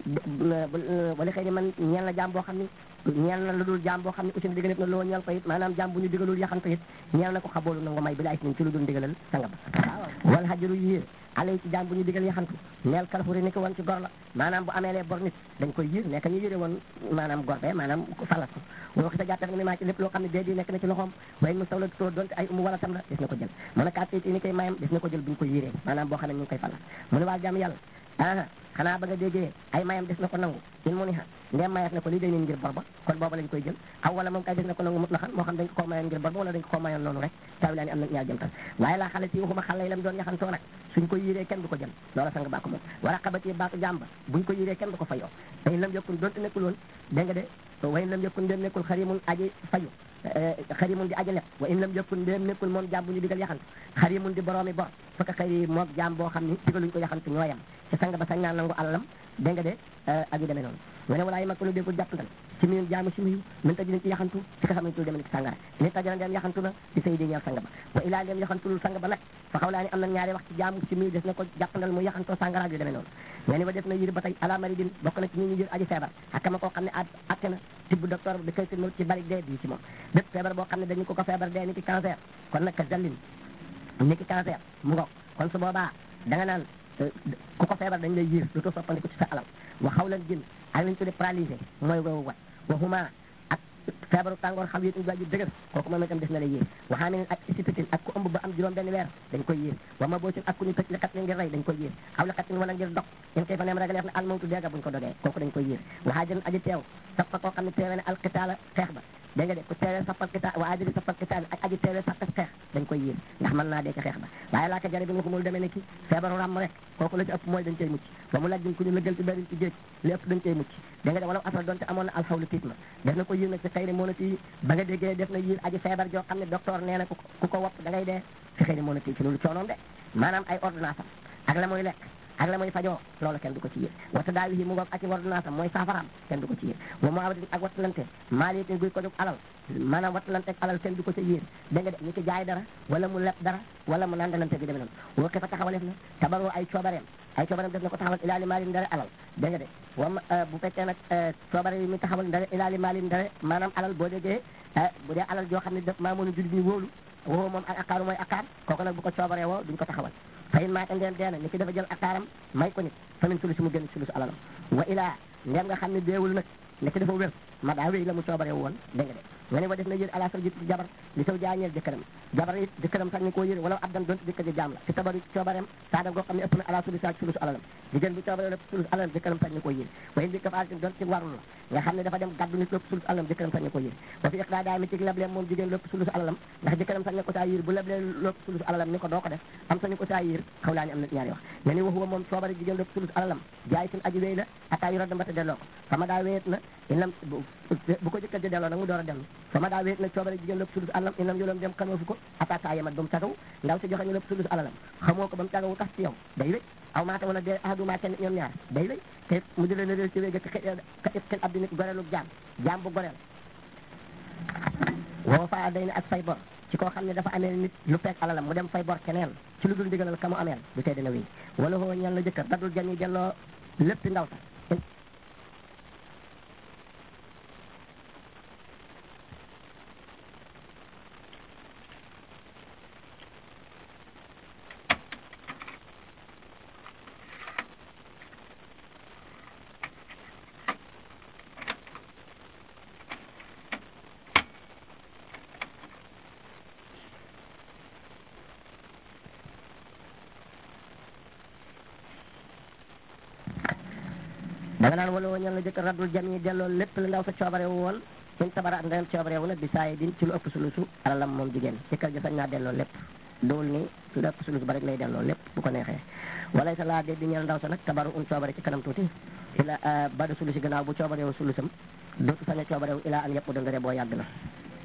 wali xëy ni man ñeel na jàmm boo xam ni ñeel na lu dul jaam boo xam ne aussi digal na loo ñeel ko it maanaam jaam bu ñu digalul yaxantu it ñeel na ko xaboolu nangu may bi laay sin ci lu dul digalal sanga ba wala xajaru yiir alay ci jaam bu ñu digal yaxantu neel kalfuri ni ko woon ci gor la maanaam bu ameelee bor nit dañ koy yiir nekk ñu yére woon maanaam gor be maanaam falas ko woo xisa jàppee nag mi maa ci lépp loo xam ne dee di nekk na ci loxoom waaye mu sawla too donte ay umu wala tam la des na ko jël mën a kat it ni koy mayam des na ko jël bu ñu ko yiiree maanaam boo xam ne ñu ngi koy falas mu ne waa jaam yàlla ah xanaa ba nga déggee ay mayam des na ko nangu in mu ni ha ndem mayat na ko lii day nin ngir bor ba kon booba lañ koy jël aw wala moom kay des na ko nangu mut la xam moo xam dañ ko koo mayoon ngir bor ba wala dañ ko koo mayoon noonu rek tawi laa ni am na ñaar jëm tan waaye laa xale ci waxuma xale yi lam doon yaxantoo nag suñ ko yiree kenn du ko jël loola sang baa ko moom wala xabati baatu jàmba buñ ko yiree kenn du ko fayoo way lam yokkun doonte nekkul woon dégg nga de way lam yokkun ndem nekkul xarimun aji fayu xarimun di aji leb wa in lam yokkun ndem nekkul moom jaam bu ñu digal yaxantu xarimun di boroomi bor fekk xëy moog jaam boo xam ni digaluñ ko yaxantu ñooyam ci sang ba sañ naa nangu alalam dégg nga de ak yu demee noonu nga ne walaayi mag ko lu déggul jàppandal ci miin jaamu si miyu min taji ci yaxantu ci ka xam ne tul demee ni ci sàngara ni tajara ndem yaxantu na di say di ñeel sang ba wa ilaa ndem yaxantulul sang ba nag fa xaw laa ni am na ñaari wax ci jaamu si miyu des na ko jàppandal mu yaxantoo sàngara ak yu demee noonu nga ni wa def na yir ba tey ala mari din bokk na ci ñi ñu jël aji feebar xakama koo xam ne at atte na tibb docteur bi koy firmal ci bari dee bii ci moom bépp feebar boo xam ne dañu ko ko feebar dee ni ki cancer kon nag ka jallin ni ki cancer mu ngoog kon su boobaa da nga naan ku ko feebar dañ lay yiir lu to soppandiku ci sa alal wa xawlan jin ak lañ tudde paralysé mooy woowu wat waxuma ak feebaru tàngoor xam yéet ñu dëgër kooku moom itam def na la yiir waxaa ne ak isipitin ak ku ëmb ba am juróom benn weer dañ koy yiir wa ma boosin ak ku ñu tëj li xat ngir rey dañ koy yiir aw li xatin wala ngir dog in kay fa neem ragaleef ne al mawtu deega buñ ko dogee kooku dañ koy yiir waxaa jën aji teew sappa koo xam ne teewee ne alqitaala xeex ba dégg nga de ku teewee sappal kita wa ajiri sappal kita ak aji teewee sappal xeex dañ koy yiir ndax mën naa dee ci xeex ba waaye laaka jare bi nga ko mul demee ne ki feebaru ràmm rek kooku la ci ëpp mooy dañ cey mucc ba mu lajjin ku ñu lëggal ci benn ci géej li ëpp dañ cey mucc dégg nga de wala asra doonte amoon na alxawlu tiit ma def na ko yiir nag ci xëy ni moo na tii ba nga déggee def na yiir aji feebar joo xam ne docteur nee na ku ko wopp da ngay dee ci xëy ni moo na tii ci loolu coonoom de maanaam ay ordonnance am ak la muy lekk ak la muy fajoo loolu kenn du ko ci yéer wata daawi yi mu ngoog ak i ordonnance am mooy saafaraam kenn du ko ci yéer wa mu awadin ak wattalante maalitin guy ko jóg alal maanaam wattalante ak alal kenn du ko ca yéer dégg nga de ñu ci jaay dara wala mu leb dara wala mu nandalante gi demee noonu woo ke fa taxawaleef na tabaroo ay coobareem ay coobareem def na ko taxawal ilaali maalin ndare alal dégg nga de wam bu fekkee nag coobare yi mi taxawal ndare ilaali maalin ndare maanaam alal boo déggee bu dee alal joo xam ne def maa mën a jullit ñu wóolu woo moom ak akaaru mooy akaar kooku nag bu ko coobaree woo duñ ko taxawal fayin maata ndeen deena ni ki dafa jël akaaram may ko nit famin sulu si mu génn sulu si alalam wa ilaa ndem nga xam ne deewul nag ni ki dafa wér ma daa wéy la mu coobaree woon dégg nga de nga ne wa def na yër ala sal ji jabar li saw jaañeel jëkkëram jabar it jëkkëram sax ni koo yëre wala ab dan doonte jëkkër ji jaam la ci tabaru coobareem saada goo xam ne ëpp na ala sulu saak sulus alalam jigéen bu coobaree lépp sulus alalam jëkkëram sax ni koo yëre waaye bi dafa doon ci warul la nga xam ne dafa dem gàddu nit lépp sulus alalam jëkkëram sax ni koo yëre wa fi iqra daa mi ci lebleem moom jigéen lépp sulus alalam ndax jëkkëram sax ni ko saa yër bu leblee lépp sulus alalam ni ko doo ko def am sax ni ko saa yër xaw laa ni am na ñaari wax nga ni waxuwa moom coobare jigéen lépp sulus alalam jaay sin aji wéy la ataa yu radda mbata delloo ko fama daa wéet na inam bu ko jëkkër ji delloo nag mu door a dellu fama daa wéet na coobare jigéen lépp sulus alalam inam yoloom dem xamoo fu ko ataa saa yemat ba mu tagaw ndaw si joxe ñu lépp sulus alalam xamoo ko ba mu tagawu tax ci yow day wéy aw maata wala de ahaduma kenn ñoom ñaar day wéy te mu di leen réel ci wéy ka kenn abdi nit goreelu jaam jaam bu goreel woo faa day ne ak fay bor ci koo xam ne dafa amee nit lu fekk alalam mu dem fay bor keneen ci lu dul ndigalal ka mu ameel du tee dina wéy wala hoo ñal na jëkkër dadul jan yi delloo lépp ndaw sa da nga naan wala ñal na jëkkër raddul jam yi delloo lépp la ndaw sa coobare woon suñ tabara ak ndeyam coobare wu nag bi saa yi din ci lu ëpp sulusu alalam moom jigéen jëkkër ji sañ naa delloo lépp dool ni lu ëpp sulus ba rek lay delloo lépp bu ko neexee wala sa laa dee di ñeel ndaw sa nag tabaru un coobare ci kanam tuuti ila bada sulusi gannaaw bu coobare wu sulusam dootu sañ a coobare wu ilaa an yëpp dëngëre boo yàgg na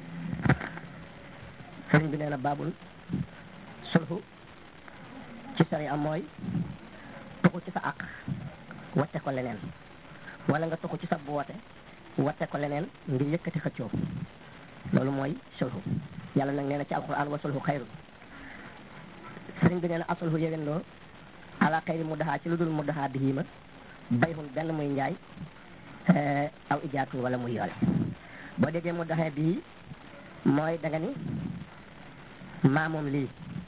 sëriñ bi nee na baabul sulhu ci sari am mooy tuxu ci sa àq watte ko leneen wala nga tuxu ci sa bu wote watte ko leneen ngir yëkkati xëccoo loolu mooy sulhu yàlla nag nee na ci alquran wa sulhu xayru sëriñ bi nee na asulhu yéwén loo ala xayri mu daxaa ci lu dul mu daxaa bihiima bayhun benn muy njaay aw ijaatun wala muy yoole boo déggee mu daxee bii mooy da nga ni maa moom lii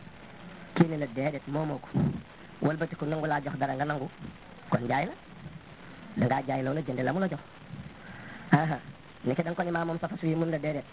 kii ne la déedéet moomoo ko walbati ko nangu laa jox dara nga nangu kon njaay la dangaa jaay loola jënde la mu la jox aha ni ki da nga ko ni maa moom sa fas wi mun la déedéet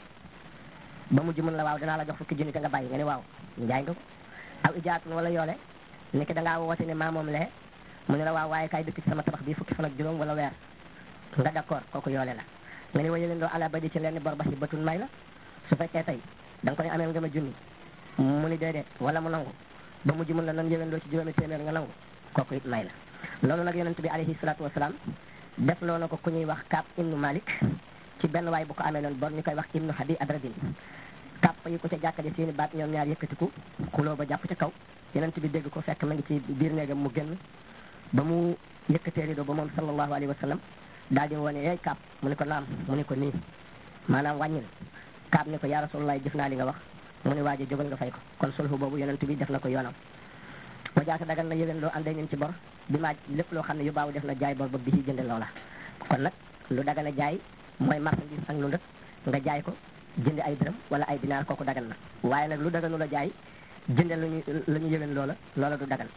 ba mujj mun la waaw danaa la jox fukki junni te nga bàyyi nga ni waaw njaay nga ko aw ijaatun wala yoole ni ki da ngaa woote ne maa moom lee mu ne la waaw waaye kaay dëkk ci sama tabax bii fukki fan ak juróom wala weer nga d'accord kooku yoole la nga ni waye leen doo ala badi ci leen ni bor ba si batun may la su fekkee tey da nga ko ne ameel nga ma junni mu ni déedéet wala mu nangu ba mujj mun la nan yëwén loo ci juróomi téeméer nga nangu kooku it may la loolu nag yonent bi alayhi salaatu wasalaam def loo na ko ku ñuy wax Kaab ibnu Malik ci benn waay bu ko amee noonu bor ñu koy wax ibnu Hadi Adradin Kaab fa yi ko ca jàkkade seeni baat ñoom ñaar yëkkatiku xuloo ba jàpp ca kaw yonent bi dégg ko fekk ma ngi ci biir néegam mu génn ba mu yëkkatee rido ba moom sallallahu alayhi wa sallam daal di wone yeey Kaab mu ne ko naam mu ne ko nii maanaam wàññil Kaab ne ko yaa Rasulullah jëf naa li nga wax mu ne waaje jógal nga fay ko kon sulhu boobu yonent bi def na ko yoonam wa jaasa dagal na yéwén loo àndee ñun ci bor bi maa lépp loo xam ne yu baaw def na jaay bor ba bi ci jënde loola kon nag lu dagan a jaay mooy marchandise ak lu ndëkk nga jaay ko jënde ay dërëm wala ay dinaar kooku dagan na waaye nag lu daganu la jaay jënde luñu la ñu yéwén loola loola du dagan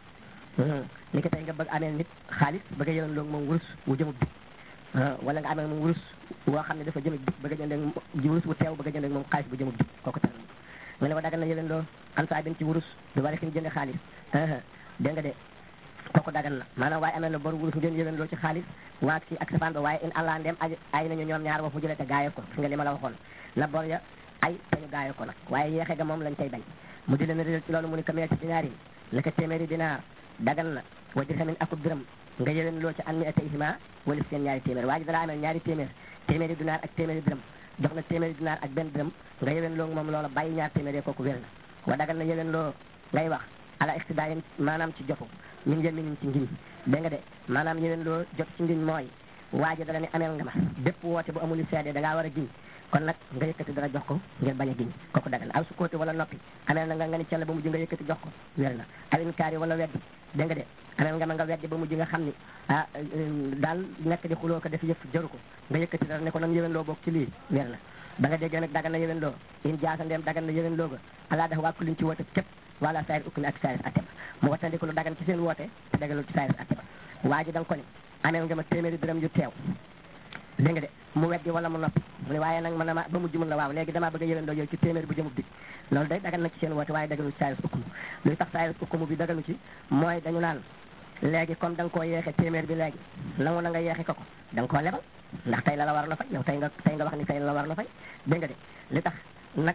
ni ki tey nga bëgg amee nit xaalis bëgg a yéwén loog moom wurus wu jëmub bi wala nga amee moom wurus woo xam ne dafa jëmub bi bëgg a jënde wurus wu teew bëgg a jënde moom xaalis bu jëmub bi kooku tere nga ne wa dagan na yéwén loo an saa bin ci wurus du wari xin jënde xaalis dégg nga de kooku dagan na maanaam waaye amee na bor wurus ngeen yéwén loo ci xaalis waag si ak safaan ba waaye in allah ndem ay ay nañu ñoom ñaar wax mu jëlee te gaaye ko fi nga li ma la waxoon na bor ya ay te ñu gaaye ko nag waaye yeexe ga moom lañ tey bañ mu di leen réel ci loolu mu ni kamee ci dinaar yi naka téeméeri dinaar dagan na wa dirhamin akub dërëm nga yéwén loo ci an mi atayhima wala seen ñaari téeméer waa ji dana amee ñaari téeméer téeméeri dinaar ak téeméeri dërëm jox na téeméeri dinaar ak benn dërëm nga yéwén loo moom loola bàyyi ñaar téeméer kooku wér na wa dagan na yéwén loo ngay wax ala iqtidaayin maanaam ci jotu min yeminin ci ngiñ dégg nga de maanaam yéwén loo jot ci ngiñ mooy waaji dala ne ameel nga ma bépp woote bu amul seede da ngaa war a giñ kon nag nga yëkkati dara jox ko ngir bañ a giñ kooku dagan aw su kóoti wala noppi ameel na nga nga ni cell ba mujj nga yëkkati jox ko wér na awin kaari wala weddi dégg nga de ameel nga ma nga weddi ba mujj nga xam ni ah daal nekk di xuloo ko def yëf jaru ko nga yëkkati dara ne ko nan yéwén loo bokk ci lii wér na ba nga déggee nag dagan na yéwén loo in jaasa ndeem dagan na yéwén loo ga alaa dafa wàkku liñ ci woote képp wala saayir ukki na ak saayir atte ba mu wattandiku lu dagan ci seen woote te dagalul ci saayir atte ba waa ji da nga ko ni ameel nga ma téeméeri dërëm yu teew dégg nga de mu weddi wala mu noppi mu ne waaye nag man dama ba mujj mun la waaw léegi damaa bëgg a yëwendoo yow ci téeméer bu jëmub dig loolu day dagan na ci seen woote waaye daganu ci saayus ukkumu luy tax saayus ukkumu bi daganu ci mooy dañu naan léegi comme da nga koo yeexe téeméer bi léegi nangu na nga yeexe ko ko da nga koo lebal ndax tey la la war na fay yow tey nga tey nga wax ni tey la la war na fay dégg nga de li tax nag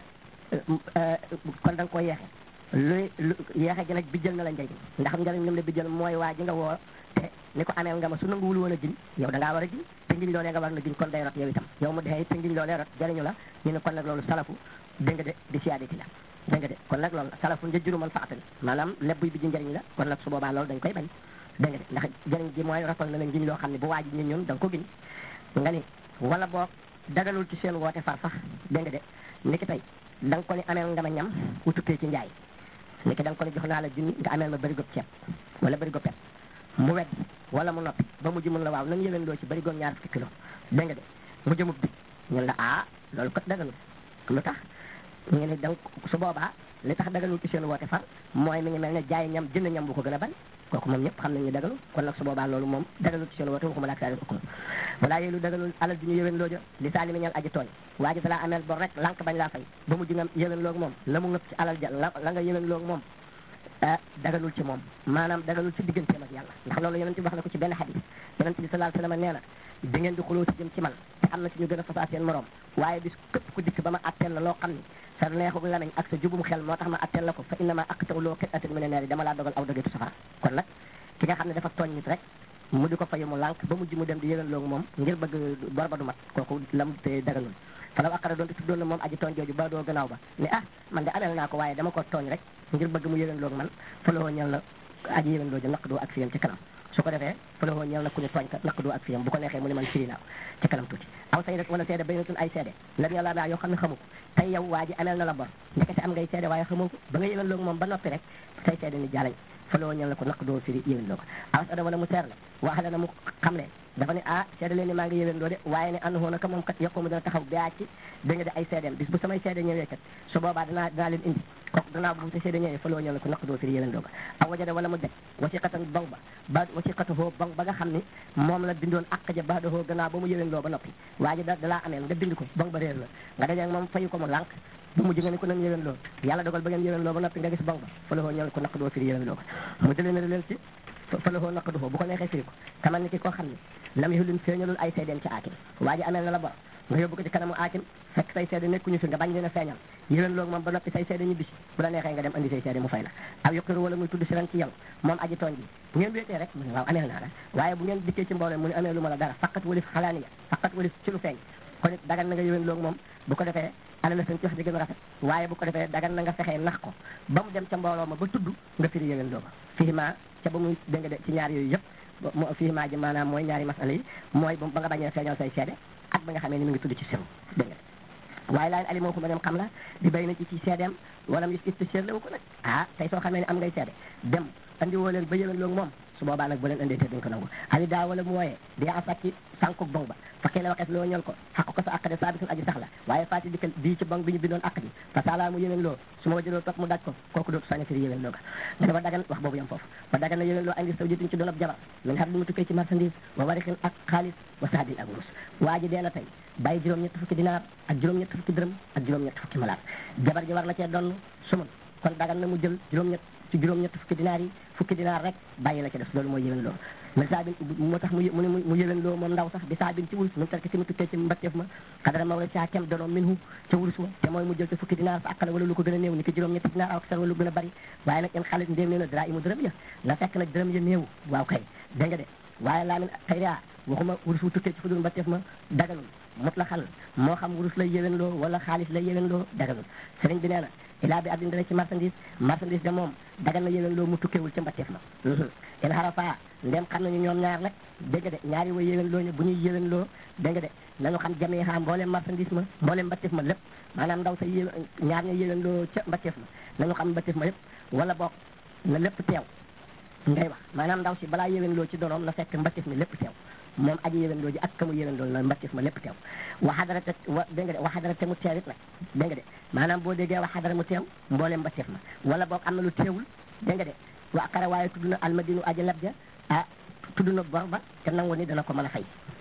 kon da nga koo yeexe luy lu yeexe gi nag bijjël na la njëriñ ndax njëriñ lim la bijjël mooy waa ji nga woo te ni ko ameel nga ma su nanguwul woon a giñ yow da ngaa war a giñ te ngiñ loolee nga war na giñ kon day rot yow itam yow mu dee te ngiñ loolee rot jëriñu la ñu ne kon nag loolu salafu dégg nga de di siyaadati la dégg nga de kon nag loolu salafu njëjjuru man faatali maanaam lépp buy bi ji njëriñ la kon nag su boobaa loolu dañ koy bañ dégg nga de ndax jëriñ gi mooy rotal na la ngiñ loo xam ne bu waa ji ñun ñun da nga ko giñ nga ni wala boog dagalul ci seen woote far sax dégg nga de niki tey da nga ko ni ameel nga ma ñam wu tukkee ci njaay niki da nga ko ni jox naa la junni nga ameel ma bërigo ceeb wala bërigo pet mu wedd wala mu noppi ba mujj mun la waaw nan yëwén loo ci bërigoom ñaar fukki kilo dégg nga de mu jëmub bi ñun la ah loolu ko daganul lu tax ñu ne da su boobaa li tax daganul ci seen woote far mooy mi ngi mel ne jaay ñam jënd ñam bu ko gën a bari kooku moom ñëpp xam nañ ñu daganul kon nag su boobaa loolu moom daganul ci seen woote waxuma laak saa ukkum walaa yéelu daganul alal ju ñu yëwén looja li saa li mi ñal aji tooñ waa ji dalaa ameel bor rek lànk bañ laa fay ba mujj nga yëwén loogu moom la mu ngëpp ci alal ja la la nga yëwén loogu moom ah daganul ci moom maanaam daganul ci digganteem ak yàlla ndax loolu yonent bi wax na ko ci benn xadis yonent bi sallallahu alayhi wasallam nee na di ngeen di xuloo ci jëm ci man te am na ci ñu gën a fasaa seen morom waaye bis képp ku dikk ba ma atteel la loo xam ni sa neexug lamiñ ak sa jubum xel moo tax ma atteel la ko fa innama aqta'u loo xit atin mu ne neer yi dama laa dogal aw dogeetu safara kon nag ki nga xam ne dafa tooñ nit rek mu di ko fayu mu lànk ba mujj mu dem di yëgal loogu moom ngir bëgg bor ba du mat kooku lam te daganul falaw aqara doon te tuddoon na moom aji tooñ jooju ba doo gannaaw ba ne ah man de ameel naa ko waaye dama ko tooñ rek ngir bëgg mu yëgal loogu man faloo ñel na aji yëgal looju naq doo ak fiyam ci kanam su ko defee faloo ñel na ku ñu tooñ ka naq doo ak fiyam bu ko neexee mu ne man firi naa ko ci kanam tuuti aw say rek wala seede baynatun ay seede lam yàlla daa yoo xam ne xamu ko tey yow waa ji ameel na la bor ndekete am ngay seede waaye xamoo ko ba nga yëgal loogu moom ba noppi rek say seede ni jàllañ faloo ñel na ko naq doo firi yëgal loo ko aw sada wala mu seer la wax la na mu xam ne dafa ne ah seede leen ni maa ngi yëwén doo de waaye ne ànd naka moom kat yokku mu dana taxaw gaa ci da nga de ay seedeem bis bu samay seede ñëwee kat su boobaa danaa danaa leen indi kooku danaa bu te seede ñëwee fa loo ñëw la ko naq doo firi yëwén doo ko aw wajada wala mu deg wasiqatan bong ba ba wasiqatu hoo bong ba nga xam ni moom la bindoon àq ja ba dahoo gannaaw ba mu yëwén loo ba noppi waa ji da dalaa ameel nga bind ko bong ba réer la nga dajeeg moom fayu ko mu lànk bu mujj nga ni ko nan yëwén loo yàlla dogal ba ngeen yëwén loo ba noppi nga gis bong ba fa loo ñëw la ko naq doo firi yëwén loo ko mu jëlee na leen ci fa la naq du bu ko neexee firi ko kamal ni ki koo xam ne lam yulun feeñalul ay seedeem ci aakim waa ji ameel na la bor nga yóbbu ko ci kanamu aakim fekk say seede nekkuñu fi nga bañ leen a feeñal yéwén loolu moom ba noppi say seede ñu bisi bu la neexee nga dem andi say seede mu fay la aw yuqiru wala muy tudd si ran ci yow moom aji tooñ bi bu ngeen wéetee rek mu ne waaw ameel naa la waaye bu ngeen dikkee ci mbooloo mu ne amee lu ma la dara faqat walif xalaaniya faqat walif ci lu feeñ kon it dagan na nga yéwén loolu moom bu ko defee ana la seen ci wax ji gën a rafet waaye bu ko defee dagan na nga fexee nax ko ba mu dem ca mbooloo ma ba tudd nga firi yéwén loo ko fii ma ca ba muy dégg nga de ci ñaar yooyu yëpp mo fii maa ji maanaam mooy ñaari masala yi mooy ba nga bañee feeñal say seede ak ba nga xamee ni mu ngi tudd ci sew dégg nga waaye laa ali moo ko ma dem xam la di bay na ci ci seedeem wala mu gis ci la ko nag ah tey soo xamee ne am ngay seede dem andi woo leen ba yëwén loolu moom su boobaa nag bu leen andee te duñ ko nangu ali daa wala mu wooyee di a sàcc sànku bong ba fakkee la waxees loo ñol ko xaq ko sa àq de saabitul aji sax la waaye fàtti dikkal bii ci bong bi ñu bindoon àq ji fa sala mu yëwén loo su ma wajëloo topp mu daj ko kooku dootu sañ a firi yëwén loo ga nga ne ba dagan wax boobu yam foofu ba dagan na yëwén loo andi saw jitin ci doon ab jabar min xar bi mu tukkee ci marchandise wa warixin ak xaalis wa saadin ak wurus waa ji dee na tey bàyyi juróom-ñett fukki dinaar ak juróom-ñett fukki dërëm ak juróom-ñett fukki malaat jabar ji war na cee donn sumun kon dagan na mu jël juróom-ñett ci juróom-ñett fukki dinaar yi fukki dinaar rek bàyyi la ci def loolu mooy yëwén loo min saabin moo tax mu mu mu yëwén loo moom ndaw sax bi saabin ci wurus min tarki si mu tukkee ci mbatteef ma xadara ma wala caa kem donoom min hu ca wurus ma te mooy mu jël ci fukki dinaar fa akkala wala lu ko gën a néew ni ki juróom-ñetti dinaar aw sar wala lu gën a bari waaye nag in xaalis ndéem nee na dara imu dërëm ya la fekk nag dërëm ya néew waaw kay dégg nga de waaye laa min xayria waxuma wurus wu tukkee ci fu dul mbatteef ma daganul mut la xal moo xam wurus lay yëwén loo wala xaalis lay yëwén loo daganul sëriñ bi nee na ilaa bi abdin dana ci marchandise marchandise de moom dagan na yëwén loo mu tukkeewul ca mbatteef ma in xarafa ndem xam nañu ñoom ñaar nag dégg nga de ñaari way yëwén loo ñu bu ñuy yëwén loo dégg nga de nañu xam jamee xa mbooleem marchandise ma mbooleem mbatteef ma lépp maanaam ndaw sa yé ñaar ña yëwén loo ca mbatteef ma nañu xam mbatteef ma yépp wala boog na lépp teew ngay wax maanaam ndaw si balaa yëwén loo ci donoom na fekk mbatteef mi lépp teew moom aji yëwén loo ji ak kamu yëwén loolu na mbatteef ma lépp teew waxadara te wa dégg nga de waxadara te mu teew it nag dégg nga de maanaam boo déggee waxadara mu teew mbooleem mbatteef ma wala boog am na lu teewul dégg nga de wa akara waaye tudd na almadinu aji lab ja ah tudd na bor ba te nangu ni dana ko mën a fay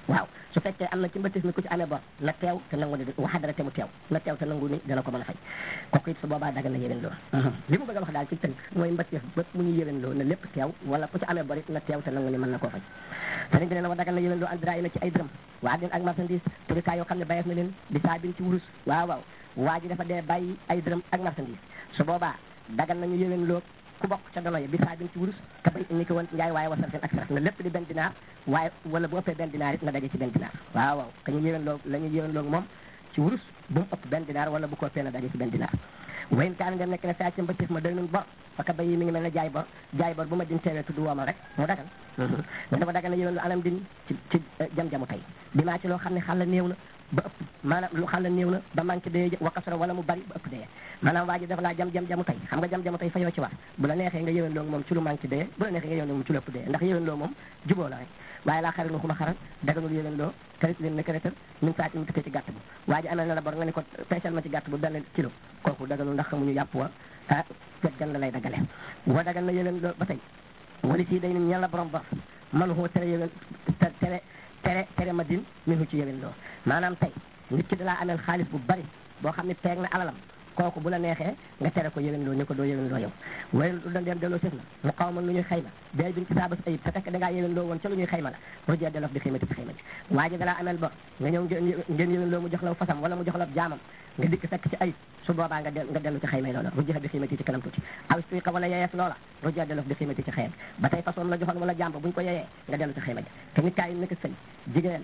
waaw su fekkee am na ci mbëttis mi ku ci amee bor na teew te nangu ni waxadara te mu teew na teew te nangu ni dana ko mën a fay kooku it su boobaa dagal na yéwén loo li mu bëgg a wax daal ci tënk mooy mbëttis bépp mu ñu yéwén loo na lépp teew wala ku ci amee bor it na teew te nangu ni mën na koo fay sëriñ bi nee na wa dagal na yéwén loo andra yi na ci ay dërëm waa din ak marchandise turikaay yoo xam ne bayeef na leen di saabin ci wurus waaw waaw waa ji dafa dee bàyyi ay dërëm ak marchandise su boobaa dagal nañu yéwén loo ku bokk ca dono yi bi saabin ci wurus te bay ni ko woon njaay waaye wasal seen ak sarax na lépp di benn dinaar waaye wala bu ëppee benn dinaar it na daje ci benn dinaar waaw waaw ka ñu yéwén loo la ñu yéwén loo moom ci wurus bu mu ëpp benn dinaar wala bu ko ëppee na daje ci benn dinaar wayn kaan ndem nekk ne saa ci mbëttis ma doy nun bor faka bay yi mi ngi mel ne jaay bor jaay bor bu ma din teewee tudd woomal rek mu dagal mais dafa dagal na yéwén lu anam din ci ci jam-jamu tey bi maa ci loo xam ne xàlla néew na ba ëpp maanaam lu xàlla néew na ba manqué dee wakasoro wala mu bari ba ëpp dee maanaam waa ji dafa laa jam jam jamu tey xam nga jam jamu tey fa yoo ci war bu la neexee nga yéwén loo moom ci lu manqué dee bu la neexee nga yéwén loo moom ci lu ëpp dee ndax yéwén loo moom juboo la rek waaye laa xarit nu xuma xaral daganul yéwén loo karit leen ne karital min saati mu tukkee ci gàtt bu waa ji amee na la bor nga ne ko peesal ma ci gàtt bu benn kilo kooku daganul ndax xamuñu yàpp wa ah fet gan la lay dagale wa dagan na yéwén loo ba tey wali sii day nin ñan la borom bor man hoo tere yéwén tere tere tere ma din min hu ci yéwén loo maanaam tey nit ki dalaa ameel xaalis bu bari boo xam ne peeg na alalam kooku bu la neexee nga tere ko yéwén loo ni ko doo yéwén loo yow way du da ndeem delloo sëf na mu xaw ma lu ñuy xayma day bin ci saabas ayib te fekk da ngaa yéwén loo woon ca lu ñuy xayma la rojee delof di xaymati bi xaymati waa ji dalaa ameel bor nga ñëw ngeen yéwén loo mu jox la fasam wala mu jox la jaamam nga dikk fekk ci ayib su boobaa nga nga dellu ci xaymay loola rojee bi xaymati ci kanam tuuti aw suiqa wala yeyeef loola rojee delof di xaymati ci xayam ba tey façon la joxoon wala jaam buñ ko yeyee nga dellu ci xayma ja te nit kaa yi nekk sëy jigéen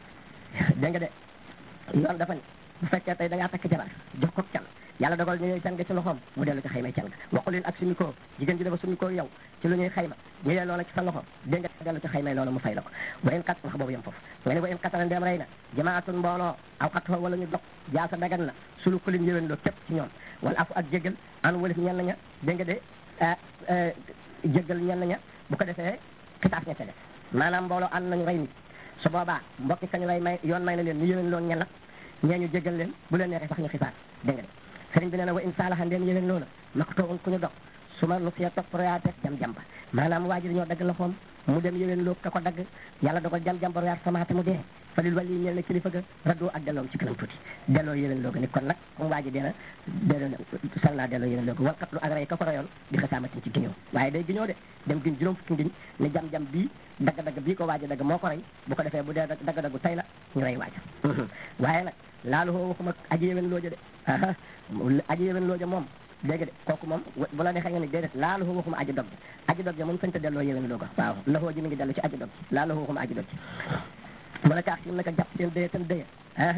dégg nga de yoon dafa ne bu fekkee tey da ngaa takk jabar jox ko can yàlla dogal ñu ñëw can nga ci loxoom mu dellu ci xaymay can nga waxu leen ak suñu ko jigéen ji dafa suñu ko yow ci lu ñuy xayma ñu leen loola ci sa loxo dégg nga dellu ci xaymay loola mu fay la ko wa in kat wax boobu yem foofu nga ne wa in katara ndeem rey na jamaatun mbooloo aw xat fa wala ñu dog jaasa dagan na sulu ko leen yëwén loo képp ci ñoom wala afu ak jégal an walif ñenn ña dégg nga de jégal ñenn ña bu ko defee kitaas ña ca def maanaam mbooloo ànd nañu rey nit su boobaa mbokki kañu lay may yoon may na leen ñu yëwén loon ñenn ñee ñu jégal leen bu leen neexee sax ñu xisaar dégg nga de sëriñ bi nee na wa in saalaxa ndeen yëwén loona mak toogun ku ñu dog su ma nu siya topp royaate jam jamba maanaam waa ji dañoo dagg loxoom mu dem yëwén loo ka ko dagg yàlla dogal jam jamba royaat samaate mu dee falil wàlli ñeel na kilifa ga raddoo ak delloom ci kanam tuuti delloo yëwén loo ga ni kon nag comme waa ji dee na delloo sal naa delloo yëwén loo ga walkat lu ak rey ka ko royoon di xasaamatin ci giñoo waaye day giñoo de dem giñ juróom fukki ngiñ ne jam-jam bii dagg-dagg bii ko waaji dagg moo ko rey bu ko defee bu dee dagg-daggu tey la ñu rey waaja waaye nag laalu hoo waxuma aji yëwén looja de aji yëwén looja moom dégg de kooku moom bu la neexee nga ne déedéet laa la waxuma aji dog ji aji dog ji moom sañ ta delloo yéwén loo ko waaw laxoo ji mi ngi dellu ci aji dog ji laa la waxuma aji dog ji mu ne kaax si naka jàpp seen dëye tan dëye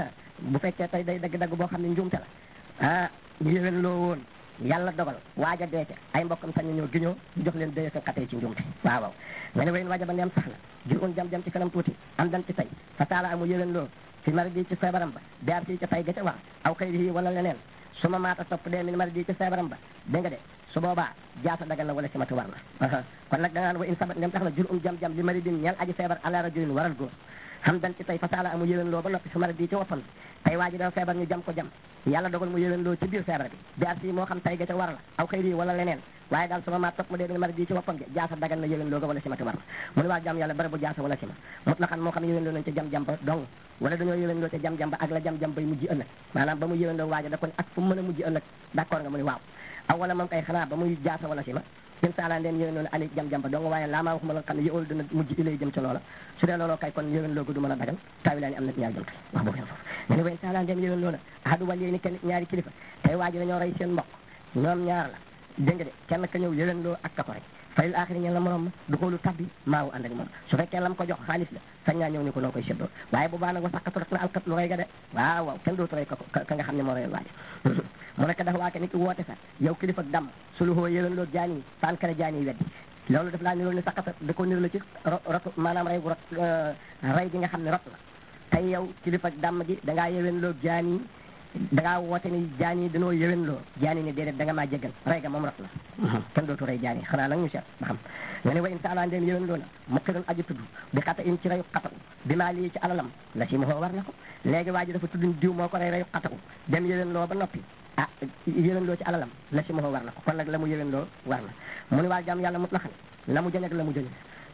bu fekkee tey day dagg-dagg boo xam ne njuumte la ah ñu yéwén loo woon yàlla dogal waaja dee ca ay mbokkam sañ ñoo giñoo ñu jox leen dëye seen xatee ci njuumte waaw waaw nga ne wayen waaja ba neem sax na jur un jam-jam ci kanam tuuti am dan ci tey fa taala amu yéwén loo fi mari di ci feebaram ba biar si ca tay ga ca wax aw xëy yi wala leneen su ma maata topp dee min mari di ci feebaram ba dégg nga de su boobaa jaasa dagal na wala si matu war na kon nag da nga naan wa in sabat ndem tax na jur um jam-jam li mari din ñeel aji feebar ala rajulin waral góor xam dan ci tey fasaala amu yéwén loo ba noppi su mari di ci woppam tey waa ji dafa feebar ñu jam ko jam yàlla dogal mu yéwén loo ci biir feebar bi biar si moo xam tay ga ca war la aw xëy yi wala leneen waaye daal su ma maat topp mu dee min mari di ci woppam ja jaasa dagal na yéwén loo ga wala si matu war na mu ne waa jam yàlla bari bu jaasa wala si ma mut la xam moo xam yéwén loo nañ ca jam-jam ba dong wala dañoo yéwén loo ca jam-jam ba ak la jam-jam bay mujj ëllëg maanaam ba mu yéwén loo waaja da ko ne ak fu mu mën a mujj ëllëg d'accord nga mu ne waaw aw wala moom kay xanaa ba muy jaasa wala si ma in saala ndeen yéwén loolu ali jam-jam ba dong waaye laa maa waxuma la xam ne yëwal dina mujj ilay jëm ca loola su dee looloo kay kon yéwén loogu du mën a dagal taawi laa ni am na ñaari jëm kay wax boobu yam foofu nga ne wa in saala ndeen yéwén loola ahadu wàl ni kenn ñaari kilifa tey waa ji dañoo rey seen mbokk ñoom ñaar la dégg nga de kenn ka ñëw yéwén loo ak ka ko rey fayil axiri ñeen la morom ma du xoolu tabbi maawu ànd ak moom su fekkee lam ko jox xaalis la sañ naa ñëw ni ko noo koy séddoo waaye bu baax nag wa saqatu rek na alkat lu rey ga de waaw waaw kenn dootu rey ka ka nga xam ne moo reyal waaji mu nekk dafa waake nit ki woote sax yow kilifa dam su lu xoo yéwén loo jaan yi faan kare jaan yi weddi loolu daf laa nirool ni saqata da ko nirool ci rotu maanaam rey bu rot rey gi nga xam ne rot la tey yow kilifa damm gi da ngaa yéwén loo jaan yi da ngaa woote ni jaan yi dañoo yéwén loo jaan yi ne déedéet da nga maa jéggal rey ga moom rot la kenn dootu rey jaan yi xanaa nag ñu seet ba xam nga ne wa in saala ndeen yéwén loo na mu xiroon aju tudd bi xata in ci reyu xataku bi maa lii ci alalam la si ma war na ko léegi waa ji dafa tudd diw moo ko rey reyu xataku dem yéwén loo ba noppi ah yéwén loo ci alalam la si ma war na ko kon nag la mu yéwén loo war na mu ne waa jàmm yàlla mut la xam la mu jëñ ak la mu jëñ